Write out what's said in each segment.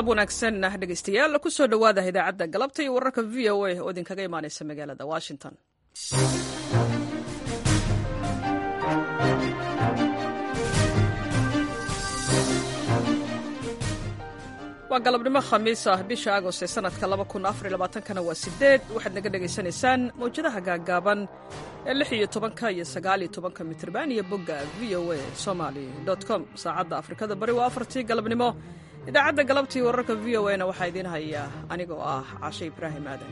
galab wanaagsan dhegeystayaal kusoo dhowaada idaacadda galabta iyo wararka v o a oo idinkaga imaaneysa magaalada washington waa galabnimo khamiis ah bisha agost ee sanadka kana waa sideed waxaad naga dhegaysanaysaan mawjadaha gaagaaban ee lix iyo tobanka iyo sagaal iyo tobanka mitrban iyo bogga v o a somaly com saacadda afrikada bari waa afartii galabnimo idaacadda galabtii wararka v o a na waxaa idiin hayaa aniga oo ah cashe ibraahim aadan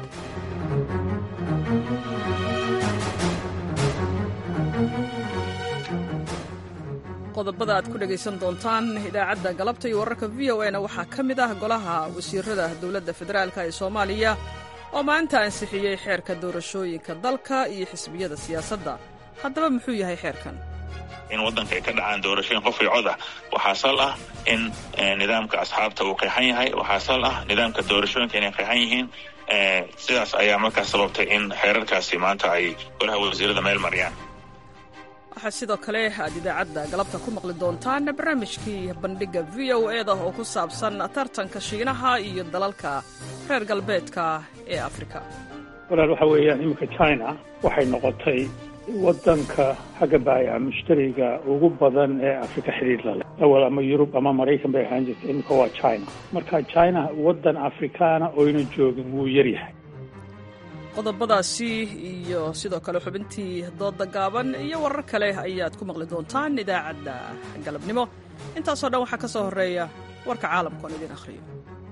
qodobada aad ku dhegaysan doontaan idaacadda galabta iyo wararka v o a na waxaa ka mid ah golaha wasiirada dowladda federaalk ee soomaaliya oo maanta ansixiyey xeerka doorashooyinka dalka iyo xisbiyada siyaasadda haddaba muxuu yahay xeerkan in waddanka ay ka dhacaan doorashooyin qof iyo cod ah waxaa sal ah in nidaamka asxaabta uu qeexan yahay waxaa sal ah nidaamka doorashooyinka inay qeexan yihiin sidaas ayaa markaas sababtay in xeerarkaasi maanta ay golaha wasiirada meel mariyaan waxaa sidoo kale aad idaacadda galabta ku maqli doontaan barnaamijkii bandhigga v o eda oo ku saabsan tartanka shiinaha iyo dalalka reer galbeedka ee afrika walaal waxaa weeyaan iminka china waxay noqotay waddanka xagga baayaca mushtariga ugu badan ee afrika xidhiir la leh awal ama yurub ama maraykan bay ahaan jirta iminka waa china marka china waddan afrikaana oyna joogin wuu yaryahay qodobadaasi iyo sidoo kale xubintii dooda gaaban iyo warar kale ayaad ku maqli doontaan idaacadda galabnimo intaasoo dhan waxaa ka soo horreeya warka caalamku aan idiin akhriyo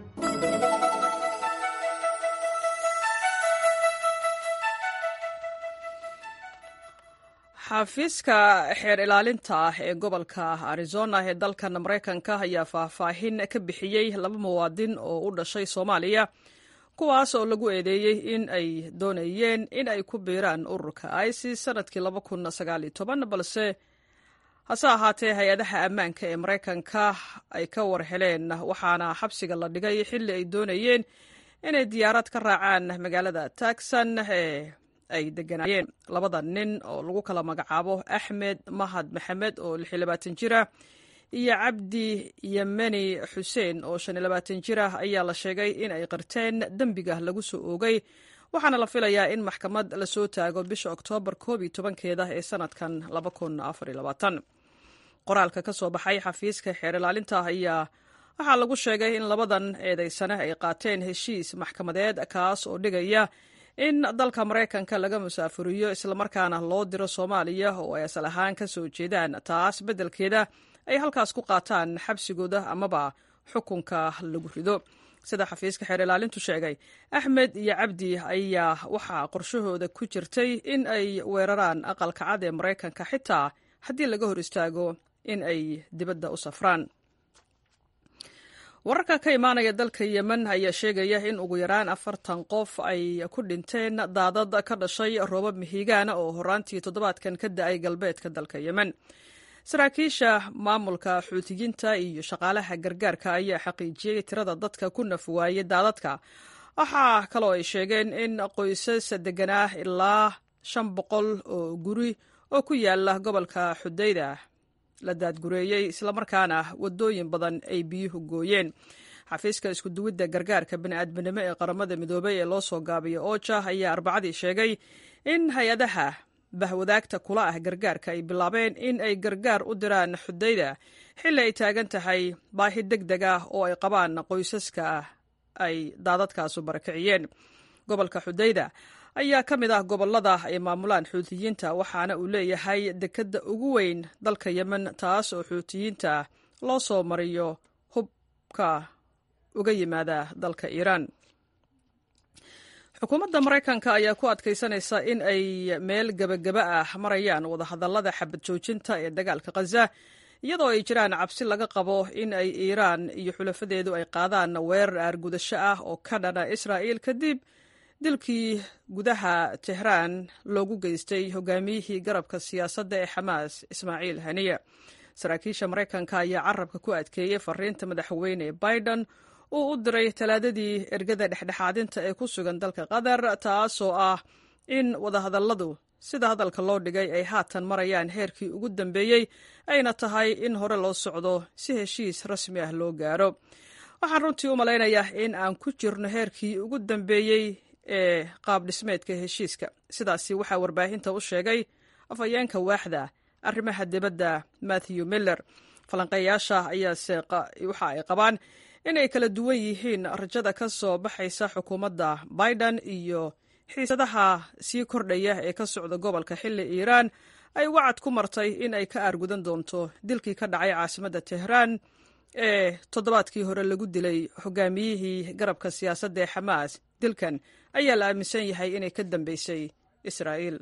xafiiska xeer ilaalinta ah ee gobolka arizona ee dalkan maraykanka ayaa faahfaahin ka bixiyey laba muwaadin oo u dhashay soomaaliya kuwaas oo lagu eedeeyey in ay doonayeen in ay ku biiraan ururka isis sanadkii balse hase ahaatee hay-adaha ammaanka ee maraykanka ay ka war heleen waxaana xabsiga la dhigay xilli ay doonayeen inay diyaarad ka raacaan magaalada taxan ee ay deganaayeen labada nin oo lagu kala magacaabo axmed mahad maxamed oo jira iyo cabdi yemeni xuseen oo jir ah ayaa la sheegay in ay qirteen dembiga lagu soo oogay waxaana la filayaa in maxkamad lasoo taago bisha oktoobar koob iyo tobankeeda ee sanadkan qoraalka ka soo baxay xafiiska xeer ilaalinta ayaa waxaa lagu sheegay in labadan eedaysane ay qaateen heshiis maxkamadeed kaas oo dhigaya in dalka maraykanka laga musaafuriyo islamarkaana loo diro soomaaliya oo ay asal ahaan ka soo jeedaan taas beddelkeeda ay halkaas ku qaataan xabsigooda amaba xukunka lagu rido sida xafiiska xeer ilaalintu sheegay axmed iyo cabdi ayaa waxaa qorshahooda ku jirtay in ay weeraraan aqalka cad ee maraykanka xitaa haddii laga hor istaago in ay dibadda u safraan wararka ka imaanaya dalka yemen ayaa sheegaya in ugu yaraan afartan qof ay ku dhinteen daadad ka dhashay roobab mihigaana oo horaantii toddobaadkan ka da-ay galbeedka dalka yemen saraakiisha maamulka xuutiyiinta iyo shaqaalaha gargaarka ayaa xaqiijiyey tirada dadka ku nafwaayey daadadka waxaa kaloo ay sheegeen in qoysas deganaa ilaa shan boqol oo guri oo ku yaala gobolka xudayda la daadgureeyey islamarkaana wadooyin badan ay biyuhu gooyeen xafiiska iskuduwidda gargaarka bani'aadminimo ee qaramada midoobey ee loo soo gaabiyo oja ayaa arbacadii sheegay in hay-adaha bahwadaagta kula ah gargaarka ay bilaabeen in ay gargaar u diraan xudayda xilli ay taagan tahay baahi deg deg ah oo ay qabaan qoysaska ay daadadkaasu barakiciyeen gobolka xudayda ayaa ka mid ah gobolada ay maamulaan xuutiyiinta waxaana uu leeyahay dekedda ugu weyn dalka yemen taas oo xuutiyiinta loo soo mariyo hubka uga yimaada dalka iiraan xukuumadda maraykanka ayaa ku adkaysanaysa in ay meel gebagaba ah marayaan wadahadallada xabad joojinta ee dagaalka khaza iyadoo ay jiraan cabsi laga qabo in ay iiraan iyo xulafadeedu ay qaadaan weerar aargudasho ah oo ka dhana israa'iil kadib dilkii gudaha tehraan loogu geystay hogaamiyihii garabka siyaasadda ee xamaas ismaaciil haniya saraakiisha maraykanka ayaa carabka ku adkeeyey fariinta madaxweyne biden uu u diray talaadadii ergada dhexdhexaadinta ee ku sugan dalka qatar taasoo ah in wadahadalladu sida hadalka loo dhigay ay haatan marayaan heerkii ugu dambeeyey ayna tahay in hore loo socdo si heshiis rasmi ah loo gaaro waxaan runtii u malaynayaa in aan ku jirno heerkii ugu dambeeyey ee qaab dhismeedka heshiiska sidaasi waxaa warbaahinta u sheegay afhayeenka waaxda arrimaha dibadda matthew miller falanqeeyaasha ayaase waxa ay qabaan inay kala duwan yihiin rajada ka soo baxaysa xukuumadda biden iyo xiisadaha sii kordhaya ee ka socda gobolka xilli iiraan ay wacad ku martay in ay ka aargudan doonto dilkii ka dhacay caasimadda tehraan ee toddobaadkii hore lagu dilay hogaamiyihii garabka siyaasadda ee xamaas dilkan ayaa la aaminsan yahay inay ka dambeysay israa'iil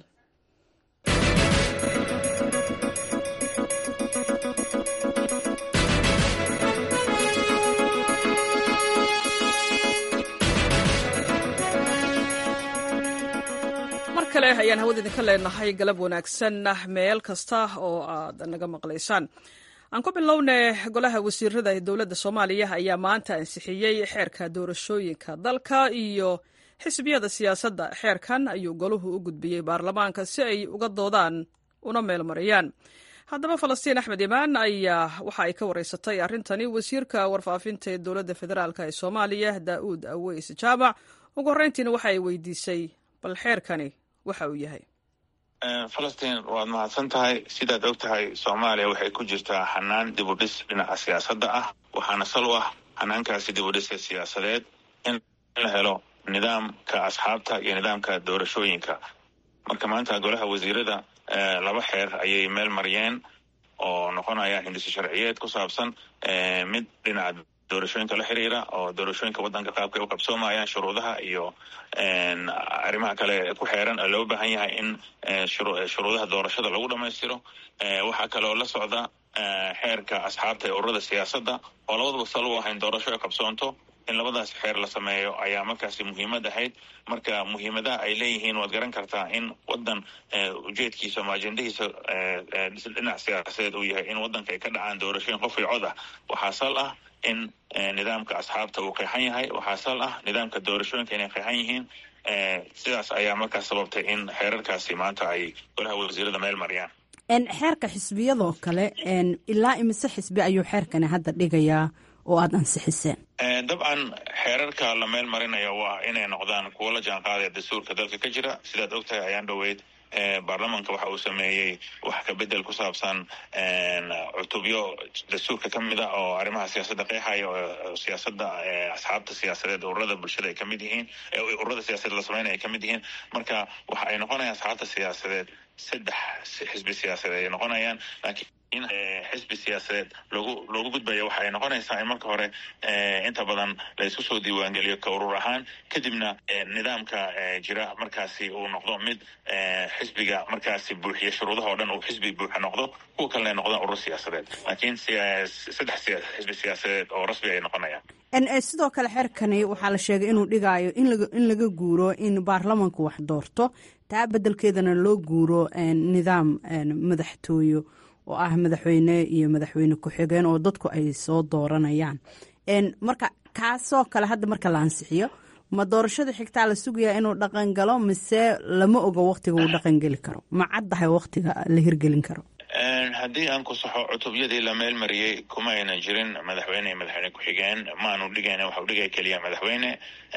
kale ayaan hawada idinka leenahay galab wanaagsan meel kasta oo aad naga maqlaysaan aan ku bilowne golaha wasiirada ee dowladda soomaaliya ayaa maanta ansixiyey xeerka doorashooyinka dalka iyo xisbiyada siyaasadda xeerkan ayuu goluhu u gudbiyey baarlamaanka si ay uga doodaan una meelmariyaan haddaba falastiin axmed imaan ayaa waxa ay ka wareysatay arrintani wasiirka warfaafinta ee dowladda federaalk ee soomaaliya daa'uud aweys jaamac ugu horreyntiina waxa ay weydiisay bal xeerkani waxa uu yahay falastiin waad mahadsan tahay sidaad og tahay soomaaliya waxay ku jirtaa xanaan dibudhis dhinaca siyaasadda ah waxaana sal u ah xanaankaasi dibudhiska siyaasadeed in la helo nidaamka asxaabta iyo nidaamka doorashooyinka marka maanta golaha wasiirada laba xeer ayay meel mariyeen oo noqonaya hindhiso sharciyeed ku saabsan mid dhinaca doorashooyinka la xiriira oo doorashooyinka waddanka qaabkay u qabsoomayaan shuruudaha iyo arrimaha kale ku xeeran oo loo baahan yahay in shuruudaha doorashada lagu dhammaystiro waxaa kaloo la socda xeerka asxaabta ee ururada siyaasadda oo labadaba sal u ahayn doorasho ay qabsoonto in labadaas xeer la sameeyo ayaa markaasi muhiimad ahayd marka muhiimadaha ay leeyihiin waad garan kartaa in waddan ujeedkiisa ama ajendahiisa dhinac siyaasadeed uu yahay in waddanka ay ka dhacaan doorashooyin qof iyo cod ah waxaa sal ah in nidaamka asxaabta uu qeexan yahay waxaa sal ah nidaamka doorashooyinka inay qeexan yihiin sidaas ayaa markaas sababtay in xeerarkaasi maanta ay golaha wasiirada meel mariyaan xeerka xisbiyadoo kale ilaa imise xisbi ayuu xeerkani hadda dhigayaa oo aada ansixiseen dabcan xeerarka la meel marinayo waa inay noqdaan kuwo la jaan qaadaya dastuurka dalka ka jira sidaad og tahay ayaan dhoweyd baarlamanka waxa uu sameeyey wax ka bedel ku saabsan cutubyo dastuurka ka mid a oo arrimaha siyaasadda qeexaya oo siyaasadda asxaabta siyaasadeed ururada bulshada ay ka mid yihiin ururada siyaasadeed la sameynaya ay ka mid yihiin marka waxa ay noqonayaan asxaabta siyaasadeed saddex xisbi siyaasadeed ay noqonayaan laakiin in xisbi siyaasadeed loogu loogu gudbaya waxa ay noqonaysaa in marka hore inta badan la isku soo diiwaangeliyo ka urur ahaan kadibna nidaamka jira markaasi uu noqdo mid xisbiga markaasi buuxiya shuruudaha oo dhan uu xisbi buuxa noqdo kuwa kalena ay noqdaan urur siyaasadeed laakiin saddex xisbi siyaasadeed oo rasmi ay noqonayaan sidoo kale xeerkani waxaa la sheegay inuu dhigaayo in laga guuro in baarlamanku wax doorto taa bedelkeedana loo guuro nidaam madaxtooyo oo ah madaxweyne iyo madaxweyne ku-xigeen oo dadku ay soo dooranayaan marka kaasoo kale hadda marka la ansixiyo ma doorashada xigtaa la sugayaa inuu dhaqan galo mise lama ogo waktiga uu dhaqan geli karo ma caddahay waktiga la hirgelin karo haddii aan ku saxo cutubyadii la meel mariyey kuma aynan jirin madaxweyne iyo madaxweyne ku-xigeen maanu dhigayn waxa uu dhigaya keliya madaxweyne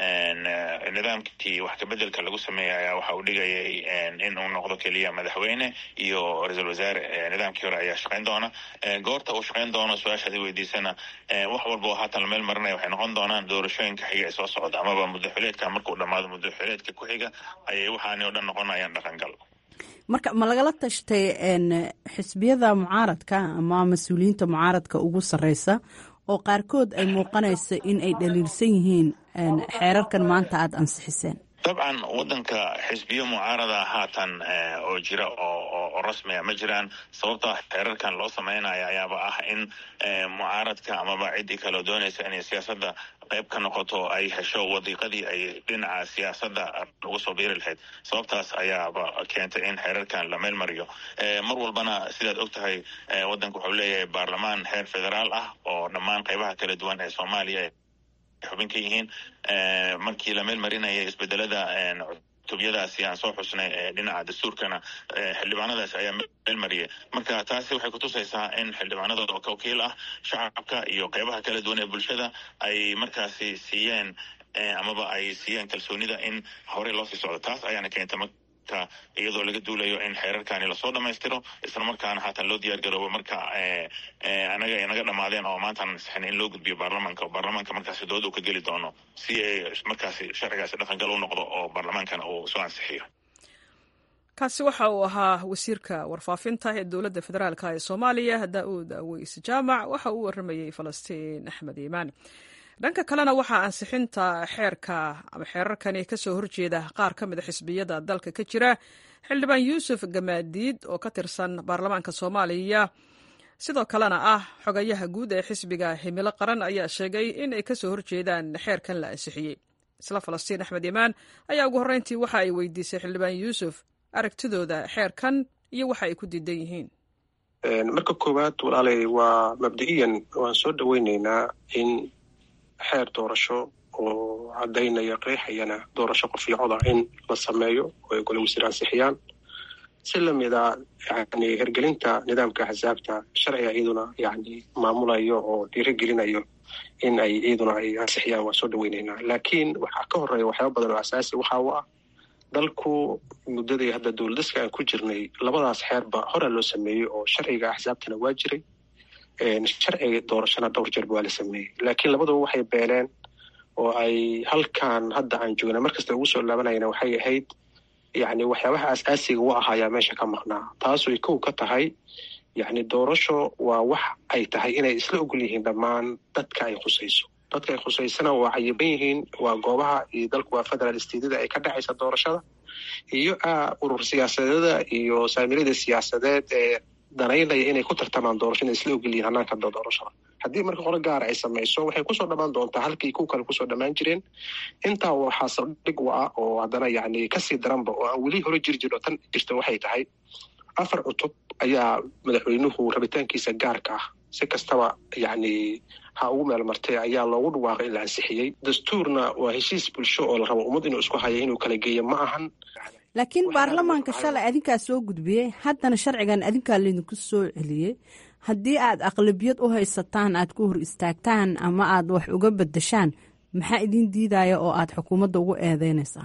nidaamkii wax kabedelka lagu sameeyay ayaa waxa uu dhigayay in uu noqdo keliya madaxweyne iyo ra-iisul wasaare nidaamkii hore ayaa shaqayn doona goorta uu shaqayn doono su-aashaad i weydiisana wax walba oo haatan la meel marinaya waxay noqon doonaan doorashooyinka xiga ee soo socda amaba muddaxileedka markuu dhammaado muddaxileedka ku xiga ayay waxaani oo dhan noqonayaan dhaqangal marka ma lagala tashtay xisbiyada mucaaradka ama mas-uuliyiinta mucaaradka ugu sarreysa oo qaarkood ay muuqanayso in ay dhaliilsan yihiin xeerarkan maanta aada ansixiseen dabcan waddanka xisbiyo mucaarada haatan oo jira oo rasmiga ma jiraan sababta xeerarkan loo sameynaya ayaaba ah in mucaaradka amaba ciddii kaleo doonaysa inay siyaasadda qayb ka noqoto ay hesho wadiiqadii ay dhinaca siyaasadda uga soo biiri lahayd sababtaas ayaaba keentay in xeerarkan la meel mariyo mar walbana sidaad og tahay waddanka wuxuu leeyahay baarlamaan heer federaal ah oo dhammaan qaybaha kala duwan ee soomaaliya xubin ka yihiin markii la meel marinaya isbedelada cutubyadaasi aan soo xusnay dhinaca dastuurkana xildhibaanadaasi ayaa meel mariyay marka taasi waxay kutusaysaa in xildhibaanada oo wakiil ah shacabka iyo qeybaha kala duwan ee bulshada ay markaasi siiyeen amaba ay siiyeen kalsoonida in horey loo sii socdo taas ayaana keenta marka iyadoo laga duulayo in xeerarkani lasoo dhamaystiro isla markaana haatan loo diyaar garoobo marka anaga ay naga dhamaadeen oo maantaan ansixin in loo gudbiyo baarlamaanka oo baarlamaanka markaasi dooda uu ka geli doono si ay markaasi sharcigaasi dhaqangal u noqdo oo baarlamaankana uu soo ansixiyo kaasi waxa uu ahaa wasiirka warfaafinta ee dowladda federaalk ee soomaaliya daa-uud aweys jaamac waxa uu waramayey falastiin axmed iimaan dhanka kalena waxaa ansixinta xeerka ama xeerarkani kasoo horjeeda qaar ka mida xisbiyada dalka ka jira xildhibaan yuusuf gamaadiid oo ka tirsan baarlamaanka soomaaliya sidoo kalena ah xogayaha guud ee xisbiga himilo qaran ayaa sheegay in ay kasoo horjeedaan xeerkan la ansixiyey isla falastiin axmed iimaan ayaa ugu horreyntii waxa ay weydiisay xildhibaan yuusuf aragtidooda xeerkan iyo waxa ay ku diidan yihiin marka koowaad walaalay waa mabda-iyan waan soo dhoweyneynaa in xeer doorasho oo caddaynaya qeexayana doorasho qofiicoda in la sameeyo oo ay gole wasiir ansixiyaan si lamida yani hergelinta nidaamka axsaabta sharciga iyaduna yani maamulayo oo dhiirigelinayo in ay iyaduna ay ansixiyaan waan soo dhoweyneynaa laakiin waxaa ka horeeya waxyaaba badan oo asaasi waxa u ah dalku muddadii hadda dowladaska aan ku jirnay labadaas xeerba horaa loo sameeyey oo sharciga axsaabtana waa jiray sharciga doorashana dhowr jeerba waa la sameeyey laakiin labaduba waxay beeneen oo ay halkan hadda aan joogna markasta ugu soo laabanayana waxay ahayd yani waxyaabaha asaasiga u ahaayaa meesha ka maqnaa taasuy kow ka tahay yani doorasho waa wax ay tahay inay isla ogol yihiin dhammaan dadka ay khusayso dadka ay khusaysana waa cayiban yihiin waa goobaha iyo dalku waa federal stateda ay ka dhacaysa doorashada iyo urur siyaasadeeda iyo saamilada siyaasadeed ee danaynaya inay ku tartamaan doorasho inay isla ogolyihiin hanaanka doorashada haddii marka qolo gaara ay samayso waxay kusoo dhammaan doontaa halkii kuw kale kusoo dhammaan jireen intaa waxaa saldhig u ah oo haddana yani kasii daranba oo aan weli hore jiri jiro tan jirta waxay tahay afar cutub ayaa madaxweynuhu rabitaankiisa gaarka ah si kastaba yani ha ugu meel martay ayaa loogu dhawaaqay in la ansixiyey dastuurna waa heshiis bulsho oo la rabo ummad inuu isku haya inuu kala geeyo ma ahan laakiin baarlamaanka shalay adinkaa soo gudbiyey haddana sharcigan adinkaa laydinku soo celiyey haddii aad aqlabiyad u haysataan aad ku hor istaagtaan ama aad wax uga bedeshaan maxaa idin diidaya oo aad xukuumadda ugu eedeynaysaan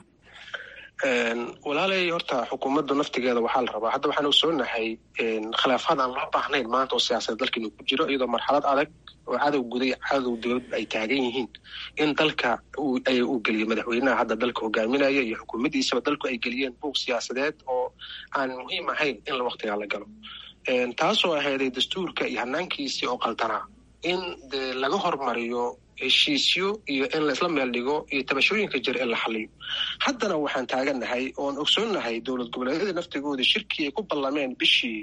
walaalay horta xukuumadda naftigeeda waxaa la rabaa hadda waxaan ogsoonahay khilaafaad aan loo baahnayn maanta oo siyaasadda dalka inuu ku jiro iyadoo marxalad adag oo cadow guday cadow dowlad ay taagan yihiin in dalka uu geliyo madaxweynaha hadda dalka hogaaminaya iyo xukuumaddiisaba dalku ay geliyeen buug siyaasadeed oo aan muhiim ahayn in la waktigaa la galo taasoo ahayday dastuurka iyo hanaankiisii oo qaldanaa in dee laga hormariyo heshiisyo iyo in laisla meel dhigo iyo tabashooyinka jir in la xaliyo haddana waxaan taagannahay oon ogsoonnahay dowlad goboleedyada naftigooda shirkii ay ku ballameen bishii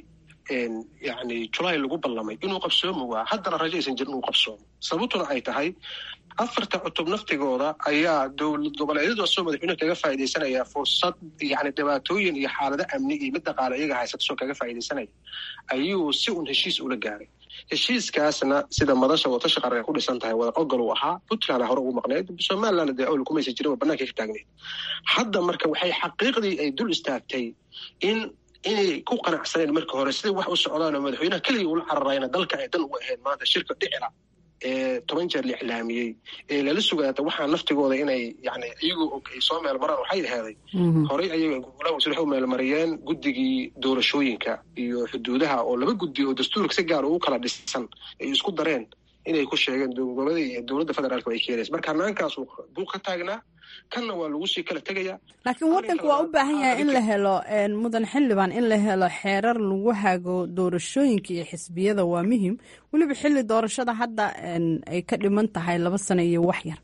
yani julaay lagu ballamay inuu qabsoomi waa haddana rajo aysan jirin inuu qabsoomo sababtuna ay tahay afarta cutub naftigooda ayaa dowlad goboleedyadu asoo madaxweynuhu kaga faaidaysanaya fursad yani dhibaatooyin iyo xaalado amni iyo mid dhaqaale iyaga haysata soo kaga faaidaysanaya ayuu si un heshiis ula gaaray heshiiskaasna sida madasha watashi qaranka ku dhisan tahay wada ogol uu ahaa puntland hore ugu maqneyd somaliland dee awel kumaysa jirin oo banaanka ka taagneyd hadda marka waxay xaqiiqdii ay dul istaagtay in inay ku qanacsaneen marka hore siday wax u socdaan oo madaxweynaha keligii ula cararayna dalka ay dan uga ahayd maanta shirka dhicila ee toban jeer la iclaamiyey ee lala sugaata waxaa naftigooda inay yani iyagoo og ay soo meel maraan waxay aheeday horey ayaga golaha wasiir waxay u meelmariyeen guddigii doorashooyinka iyo xuduudaha oo laba guddi oo dastuurka si gaar ugu kala dhisan ay isku dareen inay ku sheegeen gobolada iyo dowladda federaalka ay keenaysa marka hanaankaas buu ka taagnaa kanna waa lagu sii kala tegaya laakiin waddanka waa u baahan yahay in la helo mudan xildhibaan in la helo xeerar lagu hago doorashooyinka iyo xisbiyada waa muhim weliba xilli doorashada hadda ay ka dhiman tahay laba sano iyo wax yar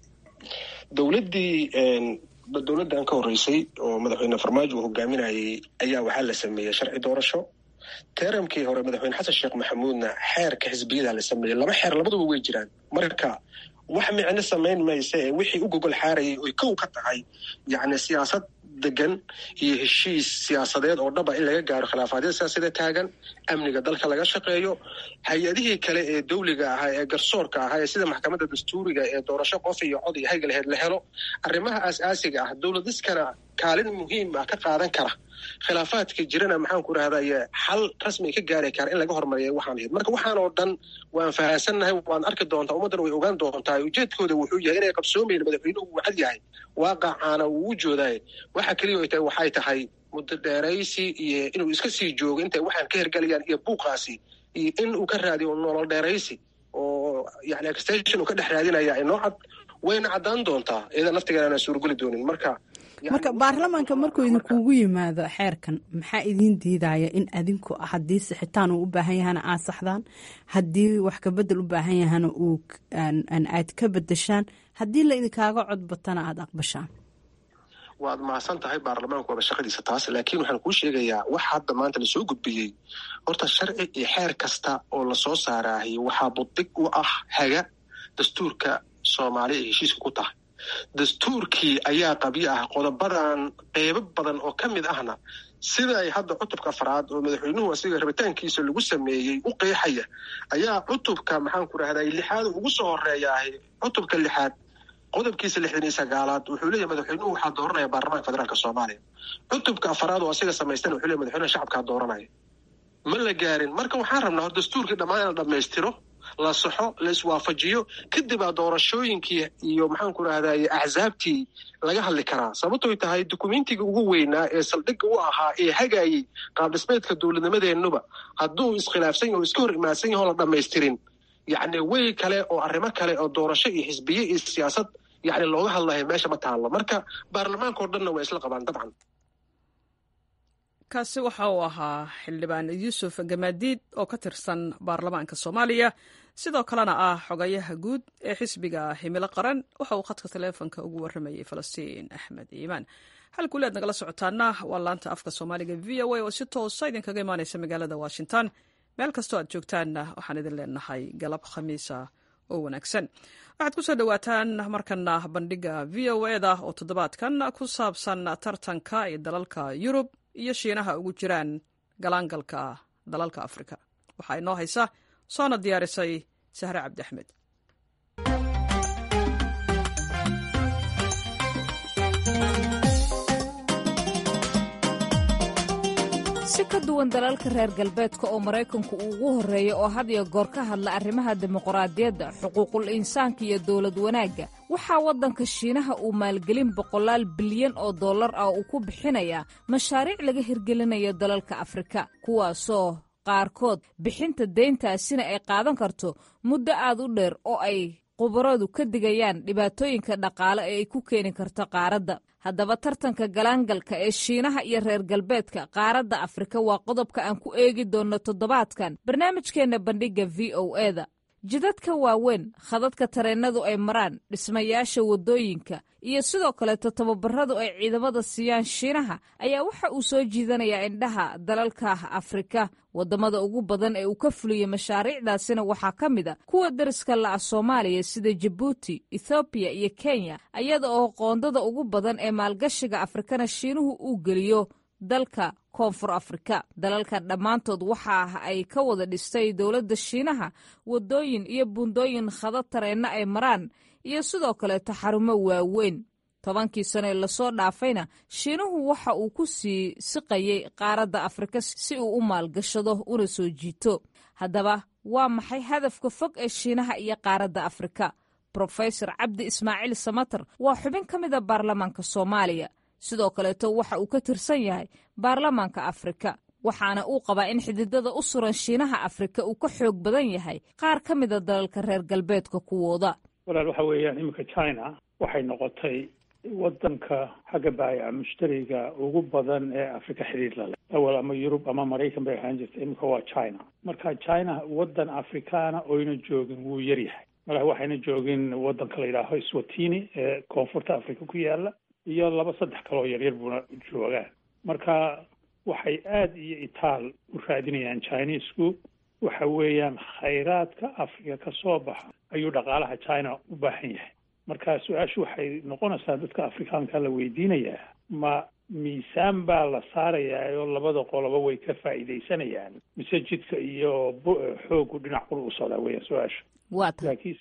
dowladdii dowladdan ka horreysay oo madaxweyne farmaajo uu hogaaminayay ayaa waxaa la sameeyey sharci doorasho teramkii hore madaxweyne xasan sheekh maxamuudna xeerka xisbiyada la sameeyey laba xeer labaduba way jiraan marka wax micno samayn maysa ee wixii u gogol xaarayay oy kow ka tahay yacni siyaasad degan iyo heshiis siyaasadeed oo dhaba in laga gaaro khilaafaadyada siyaasada taagan amniga dalka laga shaqeeyo hay-adihii kale ee dawliga ahaa ee garsoorka ahaa ee sida maxkamadda dastuuriga ee doorasho qof iyo cod iyo hayga laheyd la helo arrimaha aas-aasiga ah dowladiskana kaalin muhiim ah ka qaadan kara khilaafaadka jirana maxaan ku rahday xal rasmi ka gaari kara in laga hormariya waxaan ahayd marka waxaan oo dhan waan fahansannahay waan arki doontaa ummaddana way ogaan doontaa ujeedkooda wuxuu yahay inay qabsoomayn madaxweynuhu uu cad yahay waaqacaana uu u joodaay waxa keliya ay tahay waxay tahay muddo dheeraysi iyo inuu iska sii joogo intay waxaan ka hergelayaan iyo buuqaasi iyo in uu ka raadiyo nolol dheeraysi oo yani extension uu ka dhex raadinaya inoo cad wayna caddaan doontaa iyada naftigeena aanan suurogeli doonin marka marka baarlamaanka markuu idinkugu yimaado xeerkan maxaa idiin diidaya in adinku haddii sixitaan uu u baahan yahana aad saxdaan haddii wax kabedel u baahan yahana uu aad ka bedeshaan haddii la idinkaaga codbatana aada aqbashaan waad mahadsan tahay baarlamaanku waaba shaqadiisa taas laakiin waxaan kuu sheegayaa wax hadda maanta lasoo gudbiyey horta sharci iyo xeer kasta oo lasoo saaraahay waxaa buddig u ah haga dastuurka soomaaliya ay heshiiska ku tahay dastuurkii ayaa qabyo ah qodobadan qeybo badan oo ka mid ahna sida ay hadda cutubka afraad oo madaxweynuhu asiga rabitaankiisa lagu sameeyey u qeexaya ayaa cutubka maxaanku rahday lixaad ugu soo horeeyaahay cutubka lixaad qodobkiisa lixdan iyo sagaalaad wuxuu leeyahy madaxweynuhu waxaa dooranaya baarlamaanka federaalk soomaaliya cutubka afaraad oo asiga samaystana wuxuu leeyahy madaxweynaha shacabkaa dooranaya ma la gaarin marka waxaan rabnaa hor dastuurkii dhammaan in la dhammaystiro la saxo la iswaafajiyo kadibaa doorashooyinkii iyo maxaanku rahday axsaabtii laga hadli karaa sababtoy tahay dukumentiga ugu weynaa ee saldhigga u ahaa ee hagaayey qaabdhismeedka dowladnimadeennuba hadduu iskhilaafsan yahy o iska hor imaadsan yaho la dhammaystirin yacni way kale oo arrimo kale oo doorasho iyo xisbiye iyo siyaasad yacni looga hadlayo meesha ma taallo marka baarlamaanka o dhanna waa isla qabaan dabcan kaasi waxa uu ahaa xildhibaan yuusuf gamaadiid oo ka tirsan baarlamaanka soomaaliya sidoo kalena ah xogayaha guud ee xisbiga himilo qaran waxa uu khadka taleefonka ugu warramayay falastiin axmed iimaan halkuli aad nagala socotaana waa laanta afka soomaaliga v o a oo si toosa idinkaga imaanaysa magaalada washington meel kastoo aad joogtaanna waxaan idin leenahay galab khamiisa oo wanaagsan waxaad ku soo dhowaataan markana bandhiga v o eda oo toddobaadkan ku saabsan tartanka ee dalalka yurub iyo shiinaha ugu jiraan galaangalka dalalka afrika waxaa inoo haysa soona diyaarisay sahre cabdi axmed si ka duwan dalalka reer galbeedka oo maraykanku uu ugu horreeya oo had iyo goor ka hadla arrimaha dimuqraadiyadda xuquuqul insaanka iyo dowlad wanaagga waxaa waddanka shiinaha uu maalgelin boqolaal bilyan oo dollar ah uu ku bixinayaa mashaariic laga hirgelinayo dalalka afrika kuwaasoo qaarkood bixinta deyntaasina ay qaadan karto muddo aad u dheer oo ay khubaradu ka digayaan dhibaatooyinka dhaqaale ee ay ku keeni karto qaaradda haddaba tartanka galaangalka ee shiinaha iyo reer galbeedka qaaradda afrika waa qodobka aan ku eegi doonno toddobaadkan barnaamijkeenna bandhigga v o eda jidadka waaweyn khadadka tareennadu ay maraan dhismayaasha waddooyinka iyo sidoo kaleeto tababaradu ay ciidamada siiyaan shiinaha ayaa waxa uu soo jiidanayaa indhaha dalalka afrika waddamada ugu badan ee uu ka fuliyey mashaariicdaasina waxaa ka mid a kuwa dariska la'a soomaaliya sida jabuuti ethoobiya iyo kenya iyada oo qoondada ugu badan ee maalgashiga afrikana shiinuhu uu geliyo dalka koonfur afrika dalalkan dhammaantood waxa ah ay ka wada dhistay dowladda shiinaha waddooyin iyo buundooyin khadad tareenna ay maraan iyo sidoo kaleeto xarumo waaweyn tobankii sane lasoo dhaafayna shiinuhu waxa uu ku sii siqayey qaaradda afrika si uu u maalgashado una soo jiito haddaba waa maxay hadafka fog ee shiinaha iyo qaaradda afrika brofesor cabdi ismaaciil samater waa xubin ka mida baarlamaanka soomaaliya sidoo kaleeto waxa uu ka tirsan yahay baarlamaanka afrika waxaana uu qabaa in xididada u suran shiinaha afrika uu ka xoog badan yahay qaar ka mida dalalka reer galbeedka kuwooda walaal waxa weeyaan iminka china waxay noqotay waddanka xagga baayaca mushtariga ugu badan ee afrika xidhiir la leh awal ama yurub ama maraykan bay ahaan jirta iminka waa china marka china waddan afrikaana oyna joogin wuu yaryahay mala waxayna joogin waddanka la yidhaaho swatini ee koonfurta afrika ku yaala iyo laba saddex kaloo yaryar buuna joogaan marka waxay aada iyo itaal u raadinayaan chinesku waxa weeyaan khayraadka afrika ka soo baxa ayuu dhaqaalaha china u baahan yahay marka su-aashu waxay noqonaysaa dadka afrikaanka la weydiinayaa ma miisaan baa la saarayaa oo labada qoloba way ka faa'iidaysanayaan mise jidka iyo xoogu dhinac qura u socdaa weeyaan su-aasha laakiinse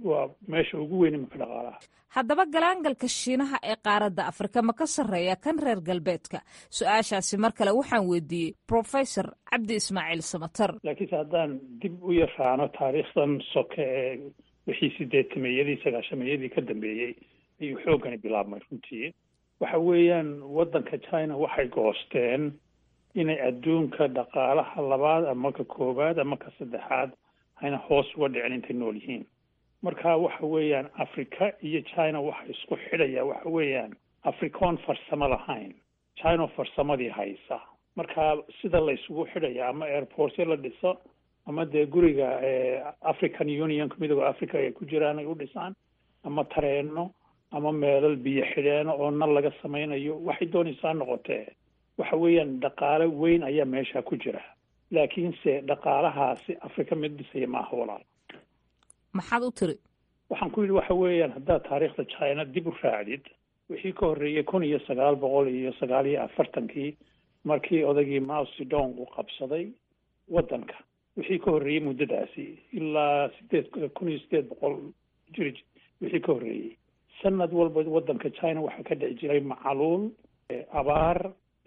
waa meesha ugu weyn iminka dhaqaalaha haddaba galaangalka shiinaha ee qaaradda afrika ma ka sarreeya kan reer galbeedka su-aashaasi mar kale waxaan weydiiyey professor cabdi ismaaciil samatar laakiinse haddaan dib u yaraano taariikhdan soke ee wixii sideetameeyadii sagaashameeyadii ka dambeeyey ayuu xooggani bilaabmay runtii waxa weeyaan waddanka china waxay goosteen inay adduunka dhaqaalaha labaad ama ka koowaad ama ka saddexaad hayna hoos uga dhicin intay nool yihiin marka waxa weeyaan africa iyo china waxa isku xidhaya waxa weeyaan africoon farsamo lahayn china farsamadii haysa marka sida la isugu xidhaya ama airportyo la dhiso ama dee guriga african unionka midooda africa ay ku jiraan ay u dhisaan ama tareeno ama meelal biyo xidheeno oo nal laga samaynayo waxay doonaysaa noqotee waxa weeyaan dhaqaale weyn ayaa meesha ku jira laakiinse dhaqaalahaasi africa mid dhisaya maaha walaal maxaad u tiri waxaan ku yidhi waxa weeyaan haddaad taariikhda china dib u raacdid wixii ka horreeyey kun iyo sagaal boqol iyo sagaal iyo afartankii markii odaygii mao zedong uu qabsaday waddanka wixii ka horreeyey muddadaasi ilaa sideed kun iyo sideed boqol jiri wixii ka horreeyey sanad walba waddanka china waxaa ka dhici jiray macaluul abaar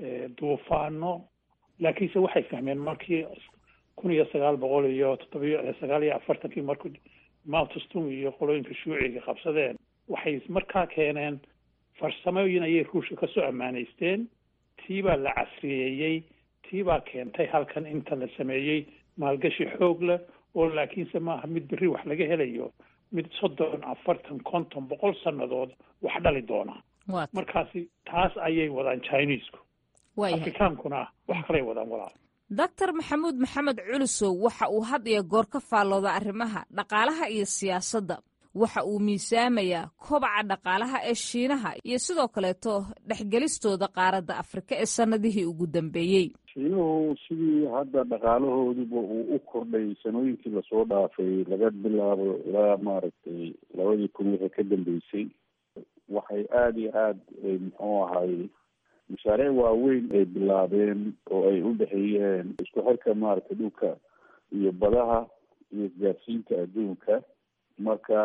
duufaano laakiinse waxay fahmeen markii kun iyo sagaal boqol iyo toddobiyo sagaal iyo afartankii markuu mautastung iyo qolooyinka shuuciga qabsadeen waxay markaa keeneen farsamooyin ayay ruushka kasoo ammaanaysteen tii baa la casriyeeyey tii baa keentay halkan inta la sameeyey maalgashi xoog leh oo laakiinse maaha mid berri wax laga helayo mid soddon afartan konton boqol sannadood wax dhali doona markaasi taas ayay wadaan chinesku afrikaankuna wax kalay wadaan walaal doctor maxamuud maxamed culusow waxa uu had iyo goor ka faallooda arrimaha dhaqaalaha iyo siyaasadda waxa uu miisaamayaa kobaca dhaqaalaha ee shiinaha iyo sidoo kaleeto dhexgelistooda qaaradda afrika ee sannadihii ugu dambeeyey shiinuhu sidii hadda dhaqaalahooduba uu u kordhay sanooyinkii lasoo dhaafay laga bilaabo ilaa maaragtay labadii kun wixii ka dambeysay waxay aada iyo aada muxuu ahay mashaariic waaweyn ay bilaabeen oo ay u dhexeeyeen isku xirka maaragtay dhulka iyo badaha iyo isgaarsiinta adduunka marka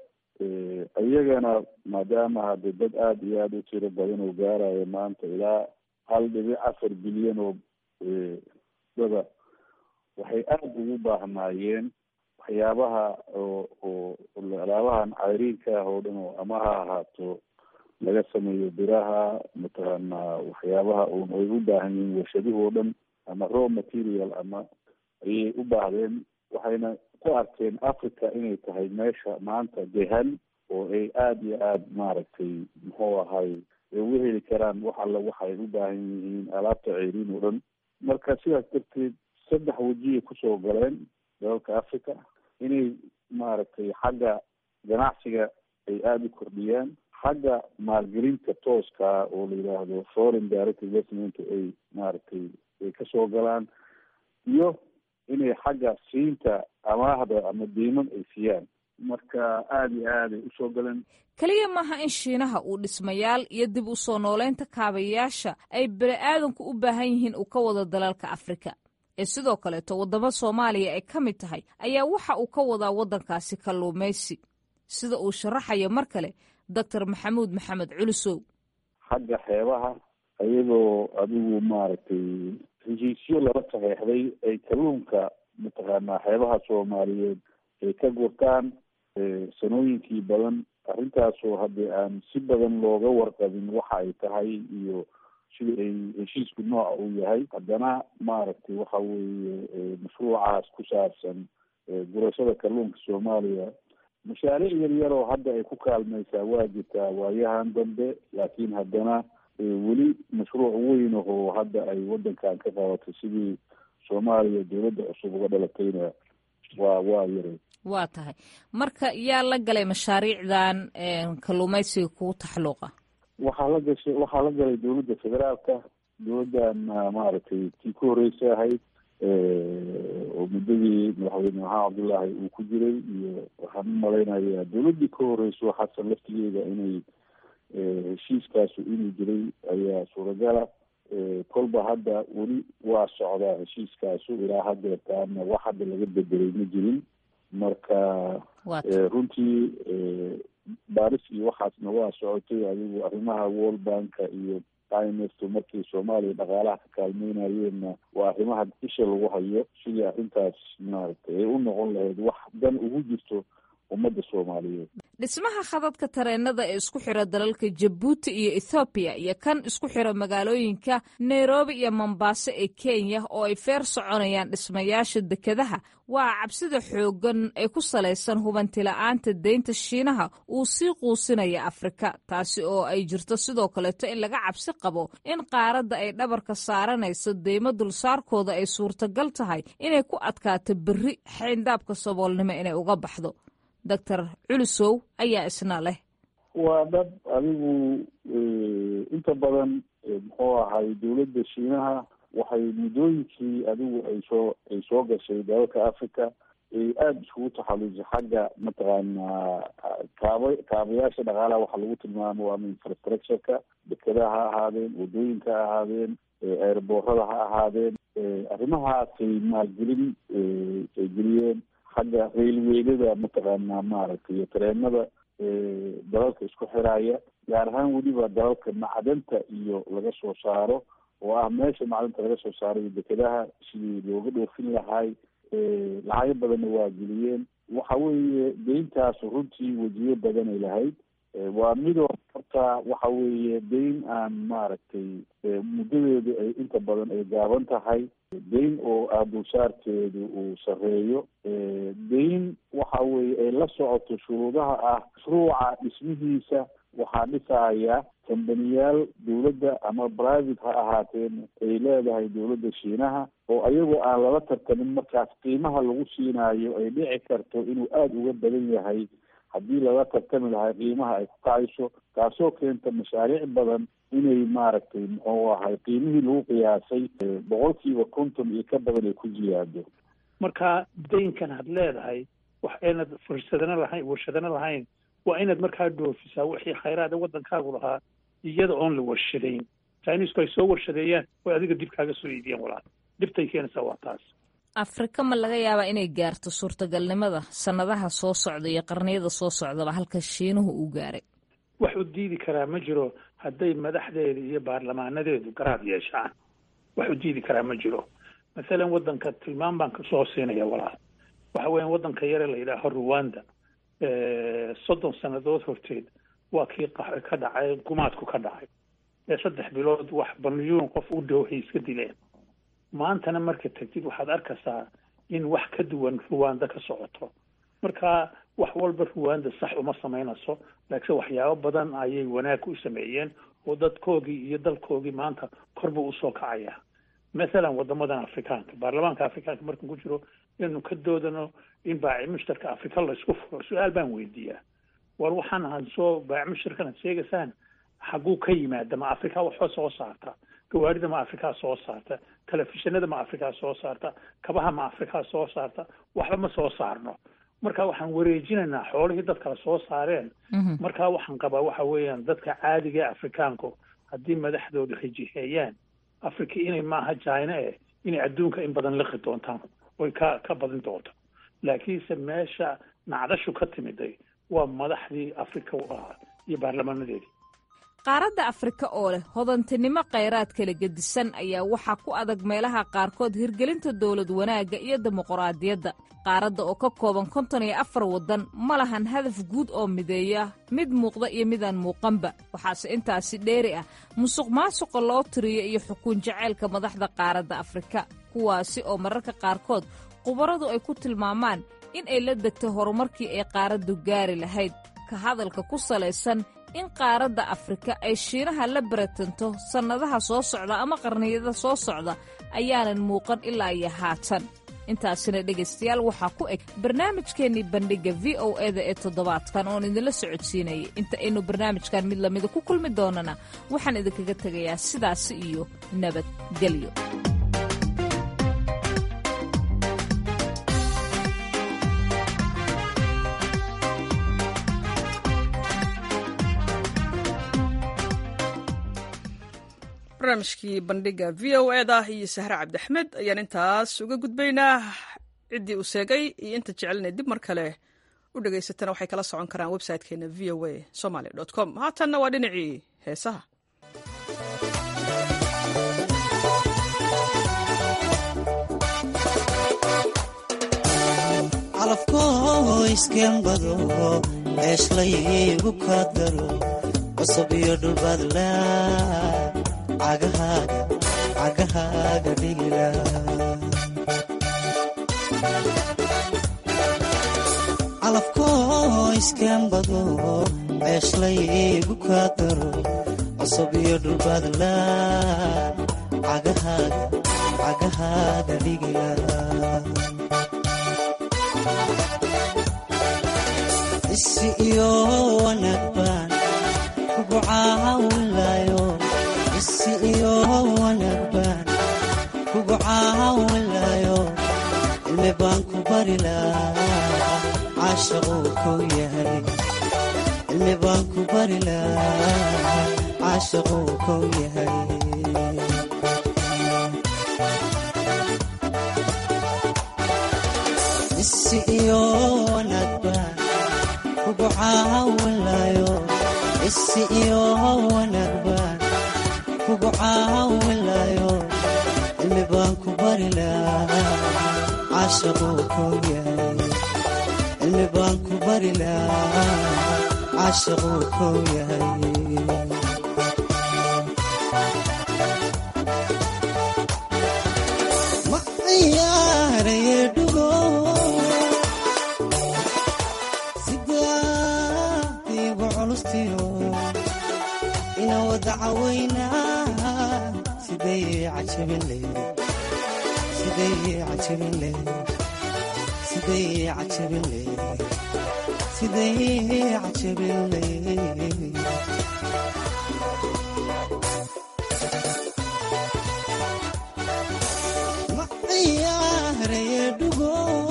iyagana maadaama hadde dad aada iyo aada u tiro badan oo gaarayo maanta ilaa hal dhibic afar bilyan oo dada waxay aada ugu baahnaayeen waxyaabaha oo oo alaabahan cayriinka ah oo dhan oo ama ha ahaato laga sameeyo biraha mataqaana waxyaabaha un ay u baahan yihiin warshaduhu oo dhan ama raw material ama ayay u baahdeen waxayna ku arkeen africa inay tahay meesha maanta dehan oo ay aada iyo aada maaragtay muxuu ahay ay uga heli karaan wax alla waxay u baahan yihiin alaabta ceyriin oo dhan marka sidaas darteed saddex wejiyay kusoo galeen dalalka africa inay maaragtay xagga ganacsiga ay aada u kordhiyaan xagga maalgelinta tooska oo la yidhaahdo foreign direct investment ay maaragtay ay kasoo galaan iyo inay xagga siinta amaahda ama diiman ay siiyaan marka aada iyo aada ay usoo galeen keliya maaha in shiinaha uu dhismayaal iyo dib u soo nooleynta kaabayaasha ay bani-aadanku u baahan yihiin uu ka wado dalalka afrika ee sidoo kaleeto waddamo soomaaliya ay ka mid tahay ayaa waxa uu ka wadaa waddankaasi kalluumaysi sida uu sharaxayo mar kale doctor maxamuud maxamed culusow xagga xeebaha ayagoo adigu maaragtay heshiisyo lala saxeexday ay kalluunka mataqaanaa xeebaha soomaaliyeed ay ka gurtaan sanooyinkii badan arrintaasoo haddii aan si badan looga warqabin waxa ay tahay iyo sida ay heshiisku nooca uu yahay haddana maaragtay waxa weeye mashruucaas ku saabsan gurashada kalluunka soomaaliya mashaariic yar yar oo hadda ay ku kaalmaysaa waa jirtaa waayahan dambe laakiin haddana weli mashruuc weyn ahoo hadda ay wadankan ka qabatay sidii soomaaliya dowladda cusub uga dhalatayna waa waa yaray waa tahay marka yaa la galay mashaariicdan kalluumaysiga kugu taxluuqa waxaa la gashay waxaa la galay dowladda federaalka dowladdan maaragtay tii ku horeysa ahayd oo muddadii madaxweyne maxamed cabdullaahi uu ku jiray iyo waxaan u malaynayaa dowladdii ka horeyso xasan laftigeeda inay heshiiskaasu inuu jiray ayaa suuragala kolba hadda weli waa socdaa heshiiskaasu ilaa hadeertaana wax hadda laga bedelay ma jirin marka runtii baaris iyo waxaasna waa socotay adigu arrimaha world banka iyo imf markii soomaaliya dhaqaalaha ka kaalmeynayeenna waa arrimaha isha lagu hayo sidii arrintaas maaragtay ay u noqon lahayd wax dan ugu jirto ummadda soomaaliyeed dhismaha khadadka tareenada ee isku xira dalalka jabuuti iyo ethoobiya iyo kan isku xira magaalooyinka nairobi iyo mombaaso ee kenya oo ay feer soconayaan dhismayaasha dekedaha waa cabsida xooggan ee ku salaysan hubantila'aanta deynta shiinaha uu sii quusinaya afrika taasi oo ay jirto sidoo kaleeto in laga cabsi qabo in qaaradda ay dhabarka saaranayso deymo dulsaarkooda ay suurtagal tahay inay ku adkaato berri xayndaabka saboolnimo inay uga baxdo doctor culusow ayaa isna leh waa dad adigu inta badan muxuu ahay dowladda shiinaha waxay muddooyinkii adigu ay soo ay soo gashay dalalka africa ay aada iskugu taxallusay xagga mataqaanaa kaaba kaabayaasha dhaqaalaha waxa lagu tilmaamo ama infrastructureka dekedaha ha ahaadeen wadooyinka ha ahaadeen airboorada ha ahaadeen arrimahaasay maalgelin ay geliyeen xagga railweynada mataqaanaa maaragtay iyo tareenada dalalka isku xiraya gaar ahaan weliba dalalka macdanta iyo laga soo saaro oo ah meesha macdanta laga soo saaro iyo dekedaha sidii looga dhoofin lahay lacago badanna waa geliyeen waxa weeye deyntaas runtii wejiyo badanay lahayd waa midoo horta waxa weeye deyn aan maaragtay muddadeedu ay inta badan ay gaaban tahay deyn oo ah dulsaarkeedu uu sareeyo deyn waxa weeye ay la socoto shuruudaha ah mashruuca dhismihiisa waxaa dhisaya kambaniyaal dowladda ama private ha ahaateen ay leedahay dowladda shiinaha oo ayagoo aan lala tartamin markaas qiimaha lagu siinaayo ay dhici karto inuu aada uga badan yahay haddii lala tartami lahay qiimaha ay ku kacayso taasoo keenta mashaariic badan inay maaragtay muxuu ahay qiimihii lagu qiyaasay boqolkiiba konton iyo ka badan ay ku ziyaado marka daynkan had leedahay wax aynad fursadana lahayn warshadana lahayn waa inaad markaa dhoofisaa wixii khayraada waddankaagu lahaa iyada oon la warshadayn chinisku ay soo warshadeeyaan way adiga dib kaaga soo iidiyeen walaal dhibtay keenaysaa waa taas afrika ma laga yaabaa inay gaarto suurtagalnimada sannadaha soo socda iyo qarniyada soo socdaba halka shiinuhu uu gaaray wax u diidi karaa ma jiro hadday madaxdeeda iyo baarlamaanadeedu garaad yeeshaan wax u diidi karaa ma jiro mathalan waddanka tilmaam baan kasoo siinaya walaal waxa weeyaan waddanka yare la yidhaaho ruwanda soddon sannadood horteed waa kii ka dhacay gumaadku ka dhacay ee saddex bilood wax balyuun qof u dhow hay iska dileen maantana marka tagtid waxaad arkaysaa in wax ka duwan ruwanda ka socoto marka wax walba ruwanda sax uma samaynayso laakiin waxyaabo badan ayay wanaag u sameeyeen oo dadkoogii iyo dalkoogii maanta korba usoo kacaya mathalan wadamadan afrikaanka baarlamaanka afrikaanka markan ku jiro inaynu ka doodano in baaci mushtarka afrika laysku furo su-aal baan weydiiyaa war waxaan ahan soo baaci mushtarkan ad sheegaysaan xagguu ka yimaada ma afrika waxba soo saarta gawaarida ma afrikaa soo saarta telefishinada ma afrikaa soo saarta kabaha ma afrikaa soo saarta waxba ma soo saarno marka waxaan wareejinaynaa xoolihii dad kale soo saareen marka waxaan qabaa waxa weeyaan dadka caadiga ee afrikaanku haddii madaxdooda rijiheeyaan africa inay maaha china eh inay adduunka in badan liqi doontaan oy ka ka badin doonto laakiinse meesha nacdashu ka timiday waa madaxdii africa u ahaa iyo baarlamaanadeedii qaaradda afrika oo leh hodantinimo khayraad kala gedisan ayaa waxaa ku adag meelaha qaarkood hirgelinta dowlad wanaagga iyo dimuquraadiyadda qaaradda oo ka kooban konton iyo afar waddan ma lahan hadaf guud oo mideeya mid muuqda iyo midaan muuqanba waxaase intaasi dheeri ah musuq maasuqa loo tiriyo iyo xukuun jaceylka madaxda qaaradda afrika kuwaasi oo mararka qaarkood khubaradu ay ku tilmaamaan in ay la degtay horumarkii ay qaaraddu gaari lahayd ka hadalka ku salaysan in qaaradda afrika ay shiinaha la baratanto sannadaha soo socda ama qarniyada soo socda ayaanan muuqan ilaa iyo haatan intaasina dhegaystayaal waxaa ku eg barnaamijkeennii bandhigga v o eda ee toddobaadkan oon idinla socodsiinayay inta aynu barnaamijkan mid lamida ku kulmi doonana waxaan idinkaga tegayaa sidaasi iyo nabadgelyo barnaamijkii bandhiga v o eda iyo sahre cabdiaxmed ayaan intaas uga gudbaynaa ciddii uu seegay iyo inta jecelina dib mar kale u dhegaysatana waxay kala socon karaan website-keena v o a somaly com haatanna waa dhinacii heesaha calafkoo iskembado ceeshlaygu ka daro cusub iyo dhulbadla cagahaaga dhigila calafkoo iskembado ceeshlaygu ka daro cusub iyo dhulbadla cagahaaga dhigila isi iyo wanaag baan kugu caawinlayo isi iyo wanaag baan kugu caawinlayo cilmi baan ku bari lahaa caashaquu kow yahay cilmi baan ku bari lahaa caashaquu kow yahay isi iyo wanaag baan kugu caawinlayo isi iyo wanaag baan kugu caawinlayo cilmi baan ku bari lahaa caashaquu kow yahay cilmi baan ku bari lahaa caashaquu kow yahay ma ciyaaraye dhugo sidaadiigu culustiyo ina wada cawaynaa siday cajabinle siday cajabinle siday cajabinle siday cajabinle ma ciyaaraye dhugo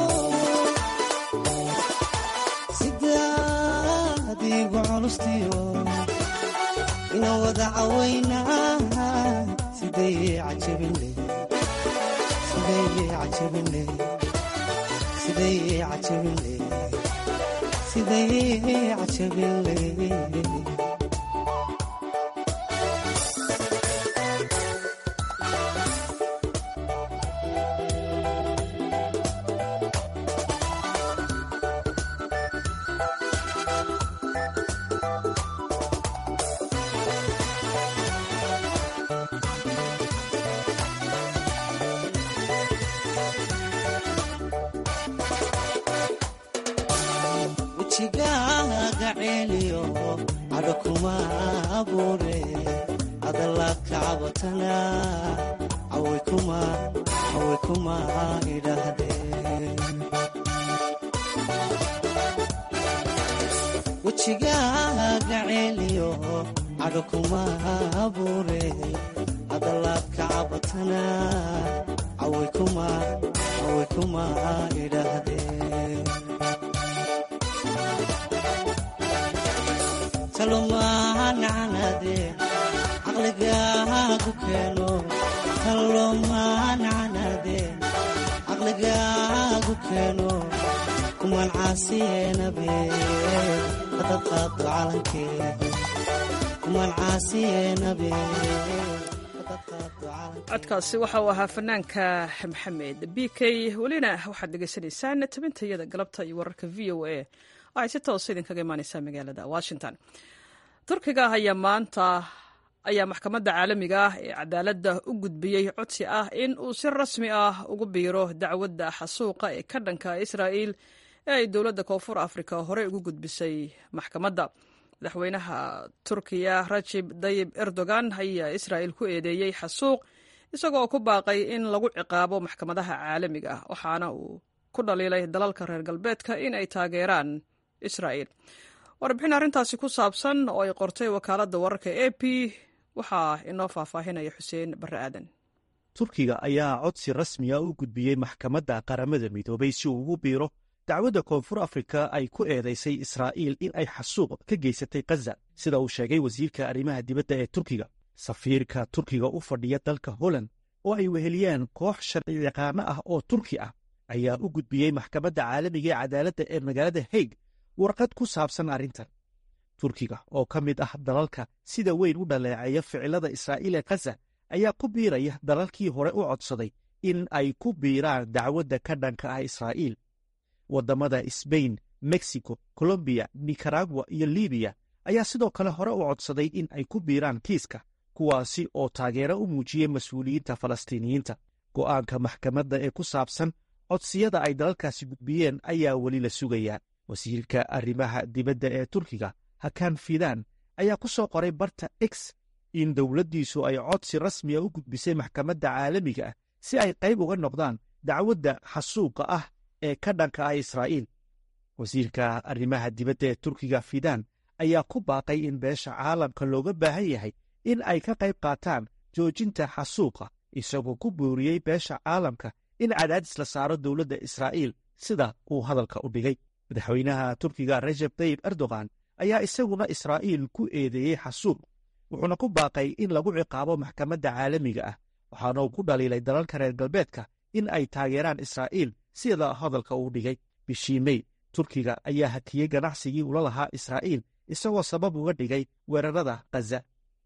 sidaadiigu culustiyo ina wada cawaynaa siday cajabinle siday cajabinle siday cajabinle siday cajabinle wejigaaga ceeliyo cadho kuma abuure hadalaad ka cabatana caway kuma caway kuma idhaahdeen wejigaaga ceeliyo cadho kuma abuure hadalaad ka cabatana caway kuma caway kuma idhaahdeen talomaanacnade caqligaagu keeno talomaanacnade caqligaagu keeno kumaan caasiyeenabe hadad qaado calankee kumaan caasiyeenabe codkaasi waxa uu ahaa fanaanka maxamed b k welina waxaad dhegaysanaysaan tabintayada galabta iyo wararka v o a oo ay si toosa idinkaga imaaneysaa magaalada washington turkiga ayaa maanta ayaa maxkamadda caalamiga ah ee cadaaladda u gudbiyey codsi ah in uu si rasmi ah ugu biiro dacwadda xasuuqa ee ka dhanka israa'il ee ay dowladda koonfur afrika horey ugu gudbisay maxkamadda madaxweynaha turkiya rajib dayib erdogan ayaa israa'il ku eedeeyey xasuuq isagoo ku baaqay in lagu ciqaabo maxkamadaha caalamiga ah waxaana uu ku dhaliilay dalalka reer galbeedka in ay taageeraan israa'il warbixin arrintaasi ku saabsan oo ay qortay wakaaladda wararka a p waxaa inoo faahfaahinaya xuseen barre aadan turkiga ayaa codsi rasmiga u gudbiyey maxkamadda qaramada midoobay si uu ugu biiro dacwadda koonfur afrika ay ku eedaysay israa'iil in ay xasuuq ka geysatay khaza sida uu sheegay wasiirka arrimaha dibadda ee turkiga safiirka turkiga u fadhiya dalka holland oo ay weheliyaan koox sharci yaqaano ah oo turki ah ayaa u gudbiyey maxkamadda caalamiga ee cadaaladda ee magaalada haig warqad ku saabsan arrintan turkiga oo ka mid ah dalalka sida weyn u dhaleeceeya ficilada israa'iil ee khaza ayaa ku biiraya dalalkii hore u codsaday in ay ku biiraan dacwadda ka dhanka ah israa'iil waddamada sbain mexico colombiya nicaragua iyo libiya ayaa sidoo kale hore u codsaday in ay ku biiraan kiiska kuwaasi oo taageero u muujiyey mas-uuliyiinta falastiiniyiinta go'aanka maxkamadda ee ku saabsan codsiyada ay dalalkaasi gudbiyeen ayaa weli la sugayaa wasiirka arrimaha dibadda ee turkiga hakan fidan ayaa ku soo qoray barta x in dowladdiisu ay codsi rasmiya u gudbisay maxkamadda caalamiga ah si ay qayb uga noqdaan dacwadda xasuuqa ah ee ka dhanka ah israa'iil wasiirka arrimaha dibadda ee turkiga fidan ayaa ku baaqay in beesha caalamka looga baahan yahay in ay ka qayb qaataan joojinta xasuuqa isagoo ku booriyey beesha caalamka in cadaadis la saaro dowladda israa'iil sida uu hadalka u dhigay madaxweynaha turkiga rajab tayib erdogan ayaa isaguna israa'iil ku eedeeyey xasuuq wuxuuna ku baaqay in lagu ciqaabo maxkamadda caalamiga ah waxaana uu ku dhaliilay dalalka reer galbeedka in ay taageeraan israa'iil sida hadalka uu dhigay bishii mey turkiga ayaa hakiyey ganacsigii ula lahaa israa'iil isagoo sabab uga dhigay weerarada khaza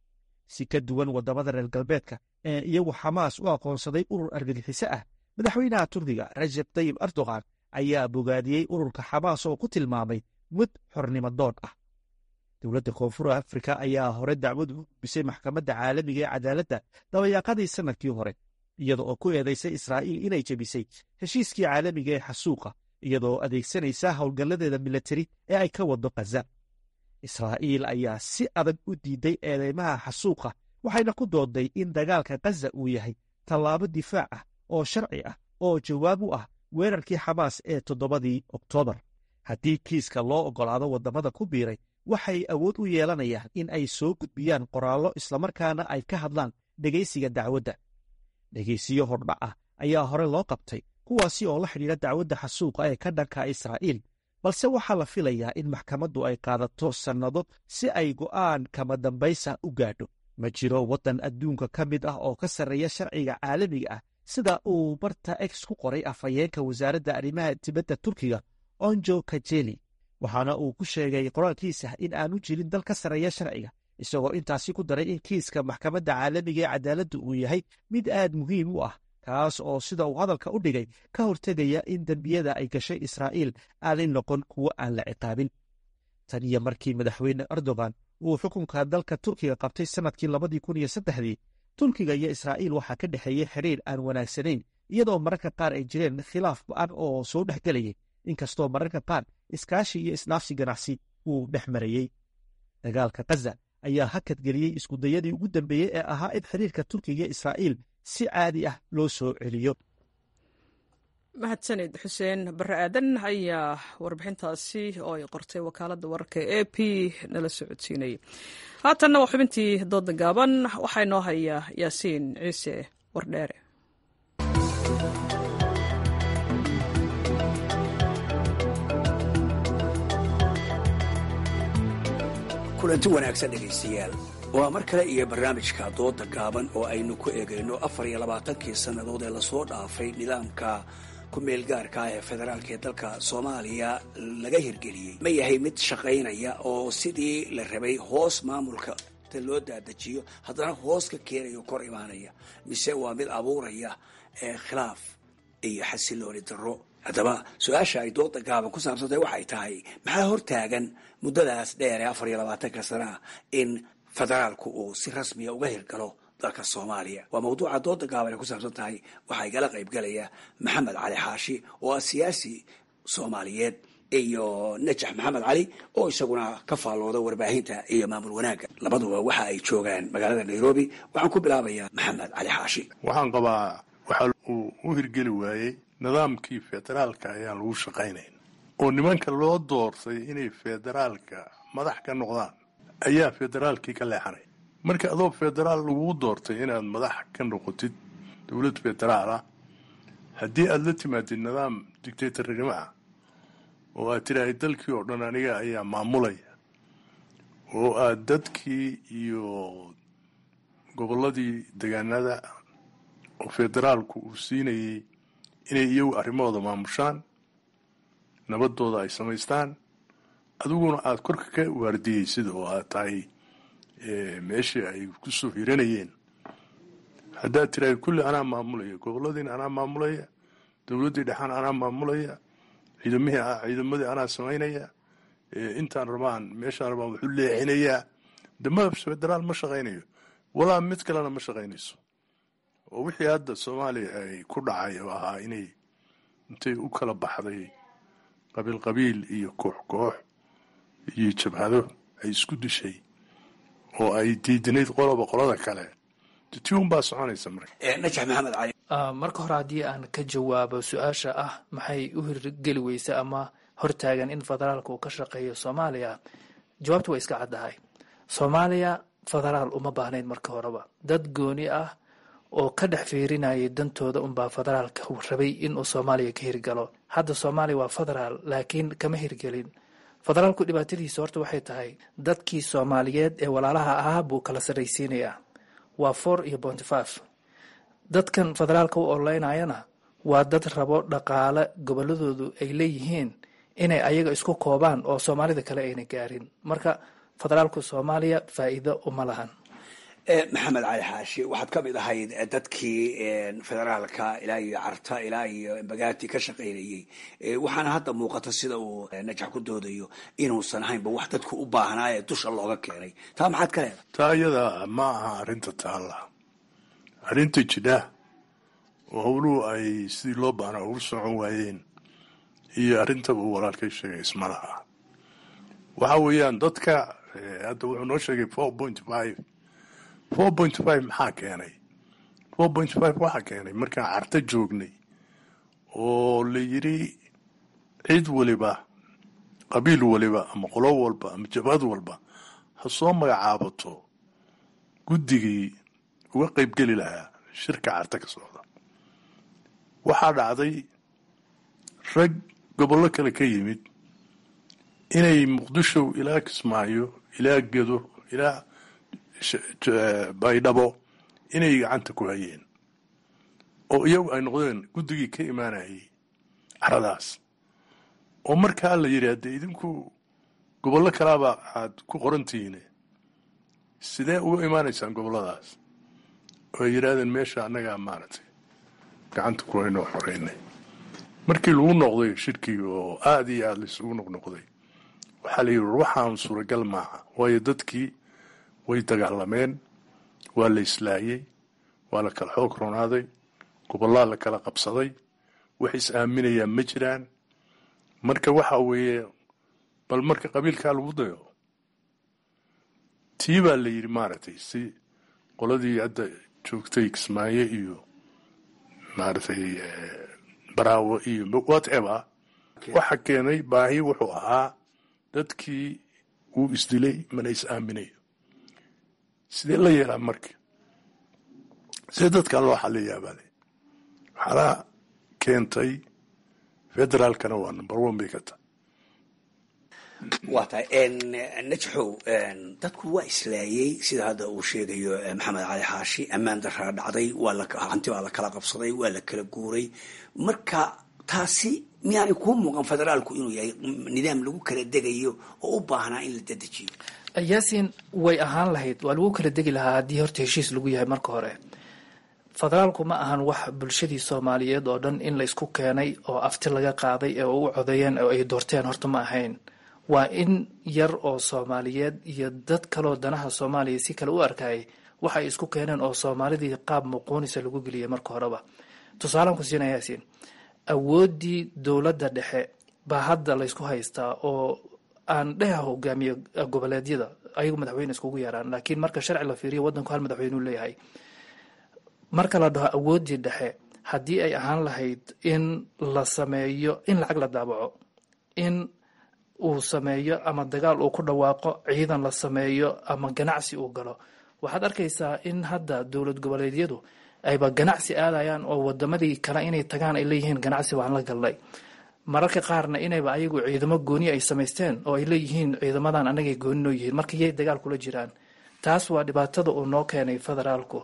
si ka duwan waddamada reer galbeedka ee iyagu xamaas u aqoonsaday urur argagixiso ah madaxweynaha turkiga rajab tayib erdogan ayaa bogaadiyey ururka xamaas oo ku tilmaamay mid xornimo doon ah dowladda koonfur afrika ayaa hore dacwad u gudbisay maxkamadda caalamiga ee cadaaladda dabayaaqadii sannadkii hore iyada oo ku eedaysay israa'iil inay jebisay heshiiskii caalamiga ee xasuuqa iyadoo adeegsanaysa howlgalladeeda milatari ee ay ka waddo khaza israa'iil ayaa si adag u diiday eedeymaha xasuuqa waxayna ku dooday in dagaalka khaza uu yahay tallaabo difaac ah oo sharci ah oo jawaab u ah weerarkii xamaas ee toddobadii oktoobar haddii kiiska loo oggolaado waddamada ku biiray waxay awood u yeelanayaan in ay soo gudbiyaan qoraallo islamarkaana ay ka hadlaan dhegaysiga dacwadda dhegaysiyo hordhac ah ayaa hore loo qabtay kuwaasi oo la xidhiidha dacwadda xasuuqa ee ka dhanka israa'iil balse waxaa la filayaa in maxkamaddu ay qaadato sannado si ay go'aan kama dambaysa u gaadho ma jiro waddan adduunka ka mid ah oo ka sarreeya sharciga caalamiga ah sida uu barta ex ku qoray afhayeenka wasaaradda arrimaha dibadda turkiga onjo kajeli waxaana uu ku sheegay qoraalkiisa in aanu jirin dal ka sarreeya sharciga isagoo intaasi ku daray in kiiska maxkamadda caalamiga ee cadaaladda uu yahay mid aad muhiim u ah kaas oo sida uu hadalka u dhigay ka hortegaya in dembiyada ay gashay israa'iil aanay noqon kuwo aan la ciqaabin tan iyo markii madaxweyne erdogan uu xukunka dalka turkiga qabtay sannadkii labadii kun iyo saddexdii turkiga iyo israa'iil waxaa ka dhexeeyey xiriir aan wanaagsanayn iyadoo mararka qaar ay jireen khilaaf ba'an oo soo dhex gelayay inkastoo mararka qaar iskaashi iyo isnaafsi ganacsi uu dhex marayey dagaalka khaza ayaa hakad geliyey iskudayadii ugu dambeeyey ee ahaa in xiriirka turkiga iyo israa'iil si caadi ah loo soo celiyo mahadsanid xuseen bare aadan ayaa warbixintaasi oo ay qortay wakaaladda wararka e p nala socodsiinayay haatanna waa xubintii dooda gaaban waxaa inoo haya yaasiin ciise wardheere kulanti wanaagsan dhegaystayaal waa mar kale iyo barnaamijka dooda gaaban oo aynu ku eegayno afar iyo labaatankii sannadood ee lasoo dhaafay nidaamka ku-meel gaarka ah ee federaalka ee dalka soomaaliya laga hirgeliyey ma yahay mid shaqaynaya oo sidii la rabay hoos maamulka ta loo daadajiyo haddana hoos ka keenayo kor imaanaya mise waa mid abuuraya ee khilaaf iyo xasilooni darro haddaba su-aasha ay dooda gaaban ku saabsantay waxay tahay maxaa hortaagan muddadaas dheer ee afar iyo labaatanka sanaa in federaalku uu si rasmiya uga hirgalo dalka soomaaliya waa mawduuca dooda gaaban ay ku saabsan tahay waxaa igala qaybgalaya maxamed cali xaashi oo ah siyaasi soomaaliyeed iyo najax maxamed cali oo isaguna ka faallooda warbaahinta iyo maamul wanaagga labaduba waxa ay joogaan magaalada nairobi waxaan ku bilaabayaa maxamed cali xaashi waxaan qabaa waxaa uu u hirgeli waayey nidaamkii federaalka ayaan lagu shaqaynayn oo nimanka loo doortay inay federaalka madax ka noqdaan ayaa federaalkii ka leexanay marka adoo federaal laguu doortay inaad madax ka noqotid dowlad federaal ah haddii aada la timaadid nidaam dictatornimo ah oo aad tidhaahay dalkii oo dhan aniga ayaa maamulaya oo aad dadkii iyo gobolladii degaanada oo federaalku uu siinayay inay iyagu arrimahooda maamushaan nabadooda ay samaystaan adiguna aada korka ka waardiyeysid oo aad tahay meeshii ay kusoo hiranayeen haddaad tirahay kulli anaa maamulaya goboladiina anaa maamulaya dowladdii dhexaan anaa maamulaya ciidamihii ciidamadii anaa samaynaya intaan rabaan meeshaan rabaan wuxuu leexinayaa dama federaal ma shaqaynayo walaa mid kalena ma shaqaynayso oo wixii hadda soomaaliya ay ku dhacay oo ahaa inay intay u kala baxday qabiil qabiil iyo koox koox iyo jabhado ay isku dishay oo ay diidinayd qoloba qolada kale tiun baa soconaysa marka najax maxamed cali marka hore haddii aan ka jawaabo su-aasha ah maxay u hirgeli weysa ama hortaagan in federaalka uu ka shaqeeyo soomaaliya jawaabtu waa iska caddahay soomaaliya federaal uma baahnayd marka horeba dad gooni ah oo ka dhex fiirinayay dantooda unbaa federaalka rabay inuu soomaaliya ka hirgalo hadda soomaaliya waa federaal laakiin kama hirgelin federaalku dhibaatadiisa horta waxay tahay dadkii soomaaliyeed ee walaalaha ahaa buu kala sarraysiinayaa waa four iyo bonty five dadkan federaalka u ololeynayana waa dad rabo dhaqaale goboladoodu ay leeyihiin inay ayaga isku koobaan oo soomaalida kale ayna gaarin marka federaalku soomaaliya faa'iido uma lahan maxamed cali xaashi waxaad ka mid ahayd dadkii federaalka ilaa iyo carta ilaa iyo bagaati ka shaqaynayey waxaana hadda muuqata sida uu najax ku doodayo inuusan ahaynba wax dadku u baahnaa ee dusha looga keenay taa maxaad ka leedahay taa iyada ma aha arrinta taalla arrinta jidha oo howluhu ay sidii loo baahnaa ugu socon waayeen iyo arrintaba uu walaalkay sheegay isma laha waxa weeyaan dadka hadda wuxuu noo sheegay four point five four point five maxaa keenay four point five waxaa keenay markaan carto joognay oo la yidhi cid waliba qabiil waliba ama qolo walba ama jabhad walba ha soo magacaabato guddigii uga qaybgeli lahaa shirka carto ka socda waxaa dhacday rag gobollo kale ka yimid inay muqdisho ilaa kismaayo ilaa gedo ilaa baydhabo inay gacanta ku hayeen oo iyagu ay noqdeen guddigii ka imaanayay caradaas oo markaa la yidhi haddee idinku gobollo kalaaba aad ku qorantihiine sidee uga imaanaysaan gobolladaas oo ay yidhaahdeen meesha annagaa maaragtay gacanta ku haynoo xoreynay markii lagu noqday shirkii oo aada iyo aada laisugu noqnoqday waxaa la yidhi waxaan suuragal maaha waayo dadkii way dagaalameen waa la islaayey waa la kala xoog ronaaday gobollaa la kala qabsaday wax is aaminayaan ma jiraan marka waxa weeye bal marka qabiilkaa lagu dayo tii baa la yidhi maaragtay si qoladii hadda joogtay kismaayo iyo maaragtay baraawo iyo whatever waxa keenay baahi wuxuu ahaa dadkii wuu isdilay mana is aaminayo sidee la yeelaa marka sidee dadkan loo xaliyaa baale waxaana keentay federaalkana waa number one bay ka tahay waa tahay najaxow dadku waa islaayey sida hadda uu sheegayo maxamed cali xaashi ammaan daraa dhacday waa hanti baa la kala qabsaday waa la kala guuray marka taasi miyaanay kuu muuqan federaalku inuu yahay nidaam lagu kala degayo oo u baahnaa in la dedejiyo yaasin way ahaan lahayd waa lagu kala degi lahaa haddii horta heshiis lagu yahay marka hore federaalku ma ahan wax bulshadii soomaaliyeed oo dhan in la isku keenay oo afti laga qaaday ee u codeeyeen oo ay doorteen horta ma ahayn waa in yar oo soomaaliyeed iyo dad kaloo danaha soomaaliya si kale u arkayay waxay isku keeneen oo soomaalidii qaab muquunisa lagu geliyay marka horeba tusaalaan ku siina yaasin awooddii dowladda dhexe baa hadda laysku haystaa oo aan dheha hogaamiye goboleedyada ayagu madaxweyne iskugu yeeraan laakiin marka sharci la fiiriyo wadanku hal madaxweyneu leeyahay marka la dhaho awooddii dhexe haddii ay ahaan lahayd in la sameeyo in lacag la daabaco in uu sameeyo ama dagaal uu ku dhawaaqo ciidan la sameeyo ama ganacsi uu galo waxaad arkaysaa in hadda dowlad goboleedyadu ayba ganacsi aadayaan oo wadamadii kale inay tagaan ay leeyihiin ganacsi waan la galnay mararka qaarna inayba ayagu ciidamo gooni ay samaysteen oo ay leeyihiin ciidamadan anagay gooni noo yihiin marka yay dagaal kula jiraan taas waa dhibaatada uu noo keenay federaalku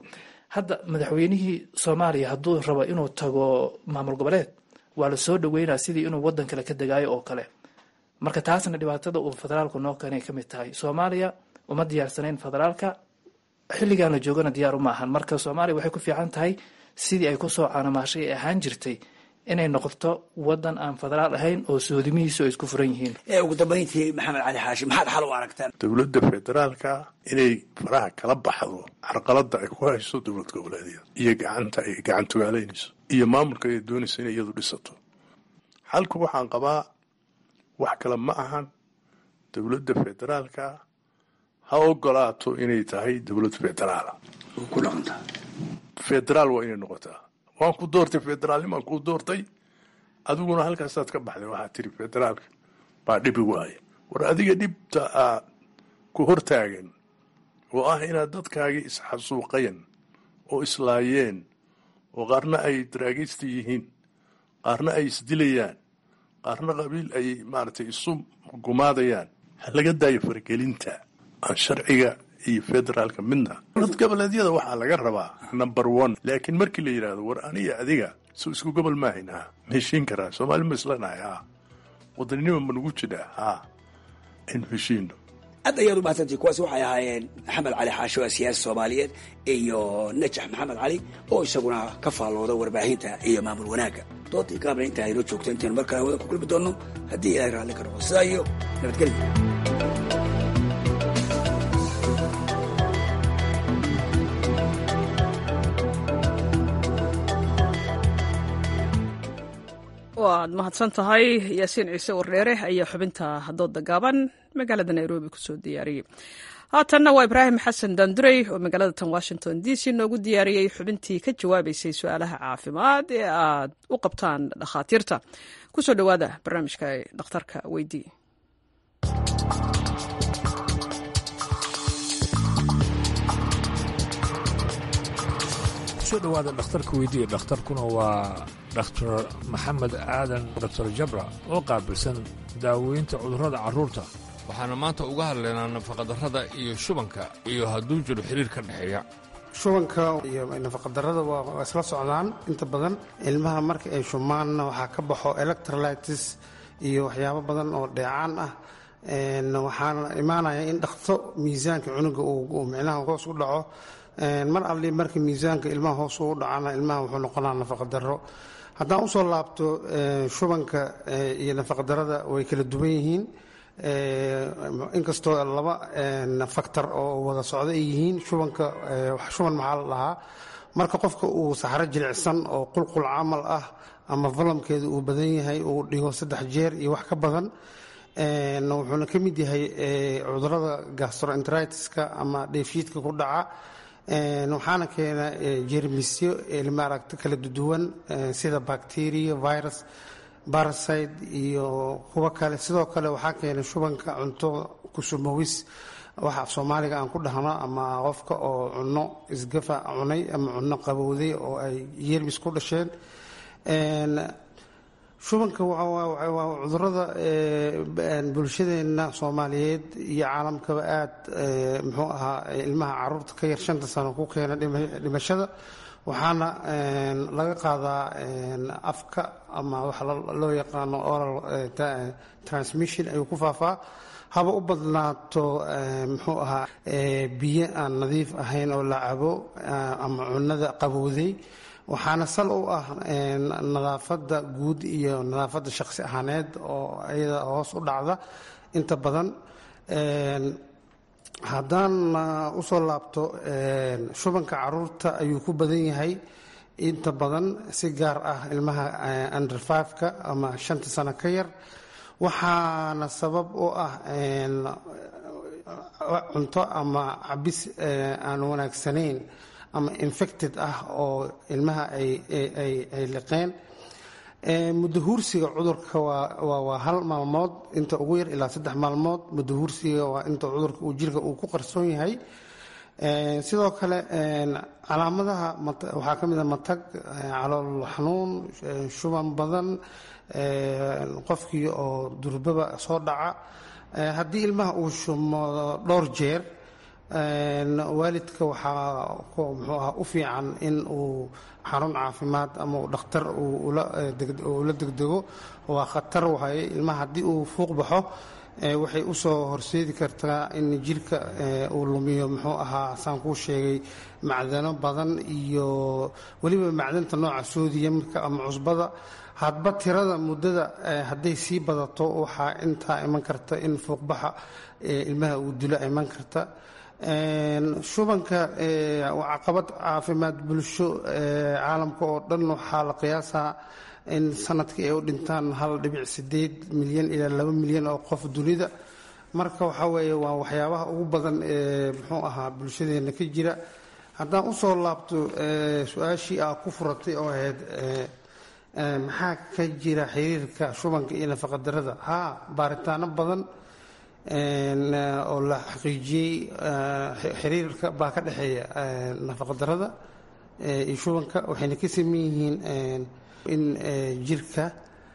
hadda madaxweynihii soomaaliya hadduu rabo inuu tago maamul goboleed waa la soo dhaweynaa sidii inuu wadan kale ka degaayo oo kale marka taasna dhibaatada uu federaalku noo keenay ka mid tahay soomaaliya uma diyaarsanayn federaalka xilligan la joogana diyaar uma ahan marka soomaaliya waxay ku fiican tahay sidii ay kusoo caanamaashay ee ahaan jirtay inay noqoto wadan aan federaal ahayn oo soodimihiisu ay isku furan yihiin ugu dambayntii maxamed cali xaashi maxaad xal u aragtaan dowladda federaalka inay faraha kala baxdo carqalada ay ku hayso dowlad goboleedyada iyo gacanta ay gacantugaalaynayso iyo maamulka ay doonayso inay iyadu dhisato xalku waxaan qabaa wax kale ma ahan dowladda federaalka ha ogolaato inay tahay dowlad federaala ku dhaqanta federaal waa inay noqotaa waan ku doortay federaalnimaan kuu doortay adiguna halkaasaad ka baxday waxaad tiri federaalka baa dhibi waaye war adiga dhibta aad ku hortaagan oo ah inaad dadkaagii isxasuuqayan oo islaayeen oo qaarna ay daraagaysta yihiin qaarna ay isdilayaan qaarna qabiil ay maaragtay isu gumaadayaan ha laga daayo faragelinta aan sharciga iyo federaalka midna dowlad goboleedyada waxaa laga rabaa number one laakiin markii la yidhaahdo war aniga adiga soo isku gobol maahayn ha ma heshiin karaa soomaali ma islanahay ha wadaninima ma nagu jidhaa ha aynu heshiino aad ayaad u mahadsantii kuwaasi waxay ahaayeen maxamed cali xaasho waa siyaasi soomaaliyeed iyo najax maxamed cali oo isaguna ka faallooda warbaahinta iyo maamul wanaagga doodii gaabna intaa aynoo joogto intaynu mar kale wada ku kulmi doonno haddii ilaahay raalli ka noqo sidaa iyo nabadgelya waad mahadsan tahay yaasiin ciise wardheere ayaa xubinta dooda gaaban magaalada nairobi kusoo diyaariyey haatanna waa ibraahim xasan dandurey oo magaalada tan washington d c noogu diyaariyey xubintii ka jawaabaysay su-aalaha caafimaad ee aad u qabtaan dhakhaatiirta kusoo dhowaada barnaamijka dhakhtarka weydii kusoo dhowaada dhakhtarka weydiiya dhakhtarkuna waa dhakhtar maxamed aadan doctor jabra oo qaabilsan daaweynta cudurrada carruurta waxaana maanta uga hadlaynaa nafaqadarrada iyo shubanka iyo hadduu jiro xiriir ka dhexeeya shubanka iyo nafaqadarrada waa isla socdaan inta badan ilmaha marka ay shumaanna waxaa ka baxo electrolytis iyo waxyaabo badan oo dheecaan ah waxaana imaanaya in dhakto miisaanka cunuga uu micnaha hoos u dhaco mar alli marka miisaanka ilmaha hoos uu dhacana ilmaha wuxuu noqonaa nafaqadaro haddaan usoo laabto shubanka iyo nafaqadarada way kala duwan yihiin inkastoo laba faktor oo wada socdo ay yihiin shubanka shuban maxaa la dhahaa marka qofka uu saxro jilicsan oo qulqul camal ah ama valamkeeda uu badan yahay uu dhigo saddex jeer iyo wax ka badan wuxuuna ka mid yahay cudurada gastroenteritiska ama dheefshiidka ku dhaca waxaana keena jermisyo maaragta kala duwan sida bacteria virus barasite iyo kuwo kale sidoo kale waxaa keena shubanka cunto kusumawis waxa af soomaaliga aan ku dhahno ama qofka oo cunno isgafa cunay ama cunno qabowday oo ay yermis ku dhasheen shubanka waa cudurada bulshadeenna soomaaliyeed iyo caalamkaba aada muxuu ahaa ilmaha caruurta ka yar shanta sano ku keena dhimashada waxaana laga qaadaa afka ama waxa loo yaqaano oral transmission ayuu ku faafaa haba u badnaato muxuu ahaa biyo aan nadiif ahayn oo la cabo ama cunada qabowday waxaana sal u ah nadaafadda guud iyo nadaafadda shaqsi ahaaneed oo iyada hoos u dhacda inta badan haddaan usoo laabto shubanka caruurta ayuu ku badan yahay inta badan si gaar ah ilmaha under fiveka ama shanta sano ka yar waxaana sabab u ah cunto ama cabis aan wanaagsanayn ama infected ah oo ilmaha ay liqeen mudahuursiga cudurka waa hal maalmood inta ugu yar ilaa saddex maalmood mudahuursiga waa inta cudurka uu jirka uu ku qarsoon yahay sidoo kale calaamadaha waxaa ka mid a matag calool xanuun shuban badan qofkii oo durbaba soo dhaca haddii ilmaha uu shumo dhowr jeer waalidka waxaa muxuu aha u fiican in uu xarun caafimaad ama uu dhakhtar ula degdego waa khatar waaye ilmaha haddii uu fuuq baxo waxay u soo horseedi kartaa in jirka uu lumiyo muxuu ahaa saan kuu sheegay macdano badan iyo weliba macdanta nooca soodiyamka ama cusbada hadba tirada muddada hadday sii badato waxaa intaa iman karta in fuuqbaxa ilmaha uu dilo iman karta shubanka waa caqabad caafimaad bulsho caalamka oo dhan waxaa la qiyaasaa in sanadkii ay u dhintaan hal dhibic sideed milyan ilaa laba milyan oo qof dunida marka waxaa weeye waa waxyaabaha ugu badan ee muxuu ahaa bulshadeena ka jira haddaan usoo laabto su-aashii aa ku furatay oo ahayd maxaa ka jira xiriirka shubanka iyo nafaqadarada haa baaritaano badan oo la xaqiijiyey xiriirka baa ka dhexeeya nafaqadarada iyo shubanka waxayna ka saman yihiin in jirka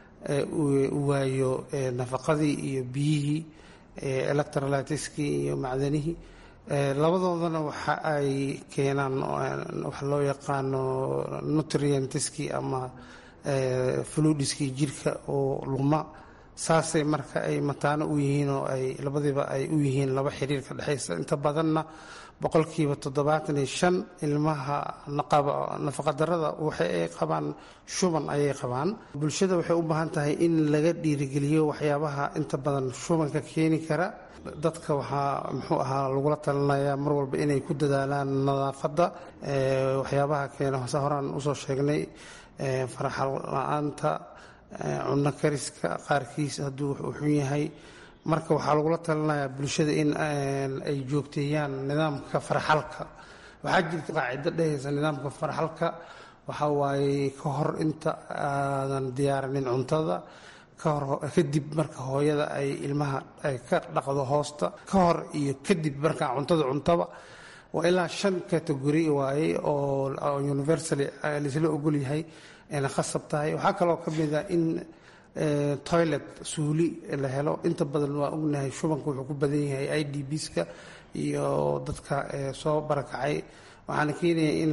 uu waayo nafaqadii iyo biyihii electrolytiskii iyo macdanihii labadoodana waxa ay keenaan waxa loo yaqaano nutrientiskii ama fludiskii jirka oo luma saasay marka ay mataano u yihiin oo ay labadiiba ay u yihiin laba xiriir ka dhexaysa inta badanna boqolkiiba toddobaatan iyo shan ilmaha nafaqadarada waxa ay qabaan shuban ayay qabaan bulshada waxay u baahan tahay in laga dhiirigeliyo waxyaabaha inta badan shubanka keeni kara dadka waxaa muxuu ahaa lagula talinayaa mar walba inay ku dadaalaan nadaafadda waxyaabaha keena hose horaan usoo sheegnay faraxal la-aanta cunno kariska qaarkiis hadduu uu xun yahay marka waxaa lagula talinayaa bulshada in ay joogteeyaan nidaamka farxalka waxaa jirta qaacido dhehaysa nidaamka farxalka waxaa waaye ka hor inta aadan diyaarinin cuntada kadib marka hooyada ay ilmaha ay ka dhaqdo hoosta ka hor iyo kadib markaa cuntada cuntaba waa ilaa shan categori waaye oo universally laisla ogol yahay ayna khasab tahay waxaa kaloo ka mid a in toilet suuli la helo inta badan waa ognahay shubanka wuxuu ku badan yahay i d bska iyo dadka soo barakacay waxaana keenaya in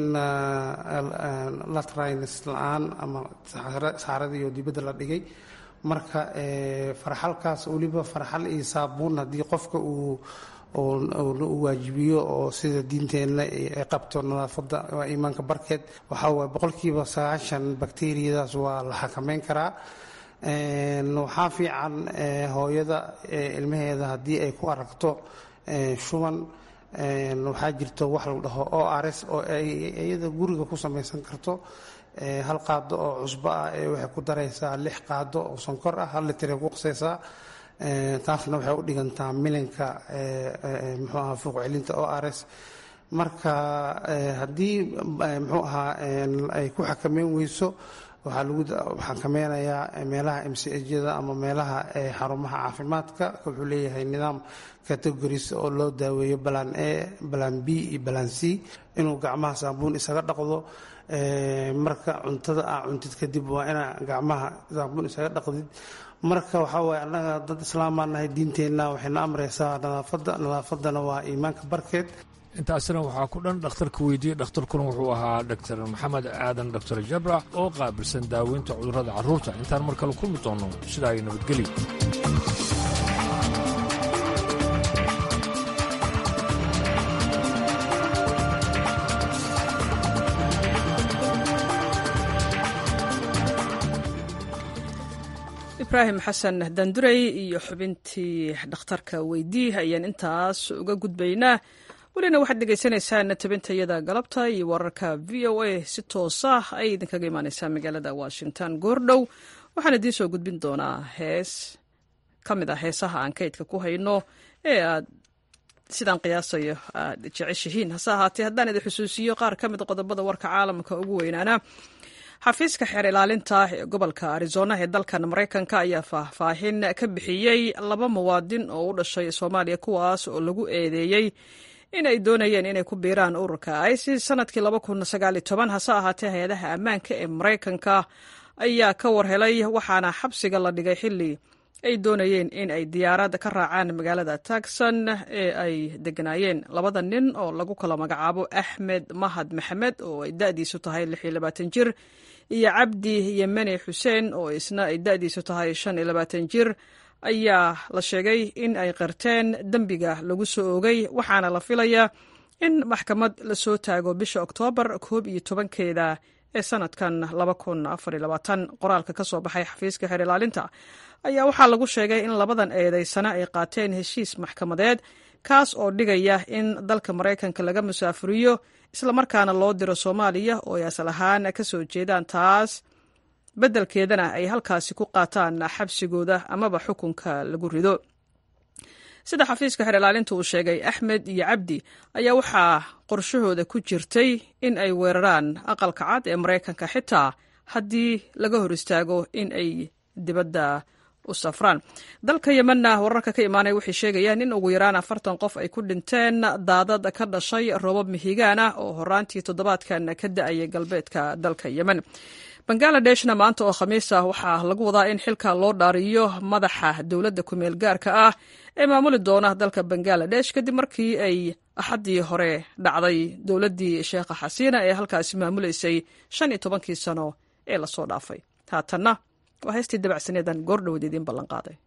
latrines la-aan ama saxaradii oo dibadda la dhigay marka farxalkaas weliba farxal iyo saabuun haddii qofka uu u waajibiyo oo sida diinteenna ay qabto nadaafadda waa iimaanka barkeed waxaa waay boqolkiiba sagaashan bakteriyadaas waa la xakameyn karaa waxaa fiican hooyada ilmaheeda haddii ay ku aragto shuban waxaa jirto wax la dhaho o rs oo ay iyada guriga ku samaysan karto hal qaado oo cusbo ah ee waxay ku daraysaa lix qaado oo sonkor ah hal litray ku qasaysaa taasna waxay u dhigantaa milinka muxuu ahaa fuuq celinta o rs marka haddii muxuu ahaa ay ku xakameyn weyso waxaa lagu xakameynayaa meelaha mcjada ama meelaha xarumaha caafimaadka wuxuu leeyahay nidaam categories oo loo daaweeyo balan a balan b iyo balan c inuu gacmaha saabuun isaga dhaqdo marka cuntada aa cuntid kadib waa inaa gacmaha saabuun isaga dhaqdid marka waxaa waye annaga dad islaamaa nahay diinteenna waxayna amraysaa nadaafadda nadaafadana waa iimaanka barkeed intaasina waxaa ku dhan dhakhtarka weydiiyey dhakhtarkuna wuxuu ahaa dr maxamed aadan dr jabra oo qaabilsan daaweynta cudurrada carruurta intaan mar kale kulmi doonno sidaa ay nabadgelyo ibraahim xasan dandurey iyo xubintii dhakhtarka weydii ayaan intaas uga gudbaynaa welina waxaad dhegaysanaysaan tabintayada galabta iyo wararka v o a si toosa ay idinkaga imaaneysaa magaalada washington goordhow waxaan idiin soo gudbin doonaa hees ka mid ah heesaha aan kaydka ku hayno ee aad sidaan qiyaasayo aad jeceshihiin hase ahaatee haddaan idin xusuusiyo qaar ka mid qodobada warka caalamka ugu weynaana xafiiska xeer ilaalinta ee gobolka arizona ee dalkan maraykanka ayaa faahfaahin ka bixiyey laba muwaadin oo u dhashay soomaaliya kuwaas oo lagu eedeeyey inay doonayeen inay ku biiraan ururka isis sanadkii hase ahaatee hay-adaha ammaanka ee maraykanka ayaa ka warhelay waxaana xabsiga la dhigay xili ay doonayeen in ay diyaarad ka raacaan magaalada tagson ee ay deganaayeen labada nin oo lagu kala magacaabo axmed mahad maxamed oo ay da'diisu tahay jir iyo cabdi yemene xuseen oo isna ay da'diisu tahay jir ayaa la sheegay in ay qirteen dembiga lagu soo oogay waxaana la filayaa in maxkamad lasoo taago bisha oktoobar koob iyo tobankeeda ee sanadkan qoraalka ka soo baxay xafiiska xeer ilaalinta ayaa waxaa lagu sheegay in labadan eedaysana ay qaateen heshiis maxkamadeed kaas oo dhigaya in dalka maraykanka laga musaafuriyo islamarkaana loo diro soomaaliya oo ay asal ahaan ka soo jeedaan taas beddelkeedana ay halkaasi ku qaataan xabsigooda amaba xukunka lagu rido sida xafiiska xeer ilaalinta uu sheegay axmed iyo cabdi ayaa waxaa qorshahooda ku jirtay in ay weeraraan aqalka cad ee maraykanka xitaa haddii laga hor istaago in ay dibadda u safraan dalka yemenna wararka ka imaanaya waxay sheegayaan in ugu yaraan afartan qof ay ku dhinteen daadad ka dhashay roobab mihigaan ah oo horaantii toddobaadkan ka da-ayay galbeedka dalka yemen bangaaladeshna maanta oo khamiis ah waxaa lagu wadaa in xilka loo dhaariyo madaxa dowladda kumeel gaarka ah ee maamuli doona dalka bangaladesh kadib markii ay axaddii hore dhacday dowladdii sheekha xasiina ee halkaasi maamuleysay shan iyo tobankii sano ee lasoo dhaafay haatanna waa heystii dabacsaneedan goordhoweed idiin ballanqaaday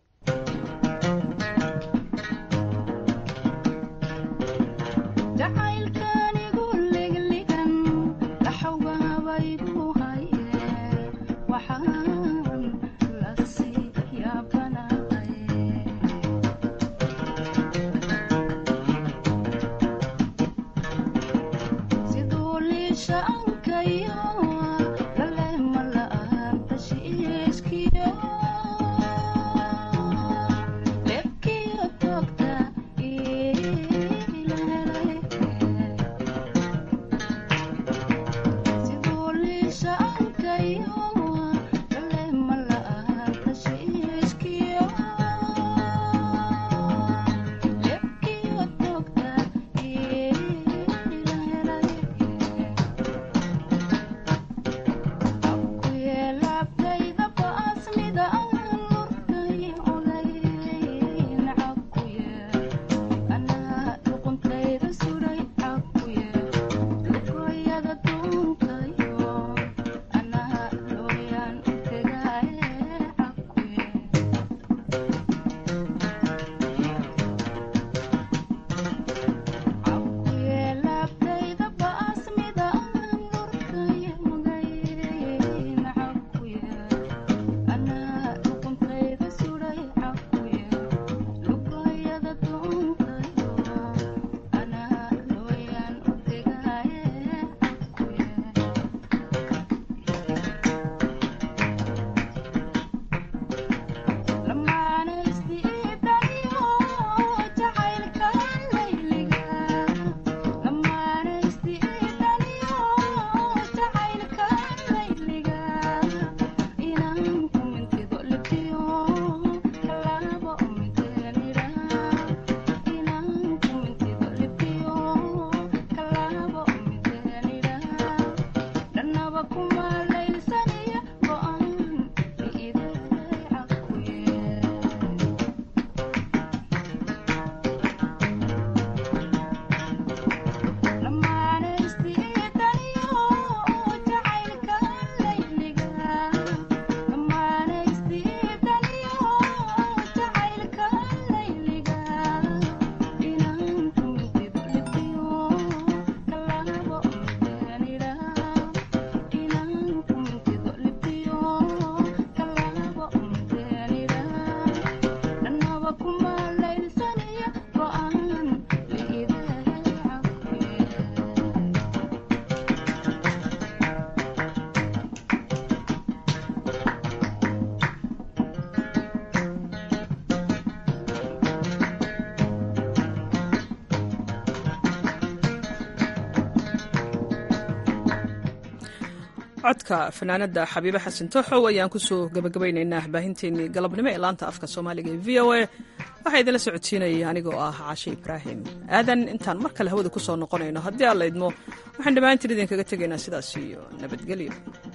codka fanaanada xabiibe xasan tooxow ayaan kusoo gabagabaynaynaa baahinteennii galabnimo ee laanta afka soomaaliga ee v o a waxaa idinla socodsiinayay anigoo ah caashe ibraahim aadan intaan mar kale hawada ku soo noqonayno haddii aan laydmo waxaan dhammaantiin idinkaga tegaynaa sidaas iyo nabadgelyo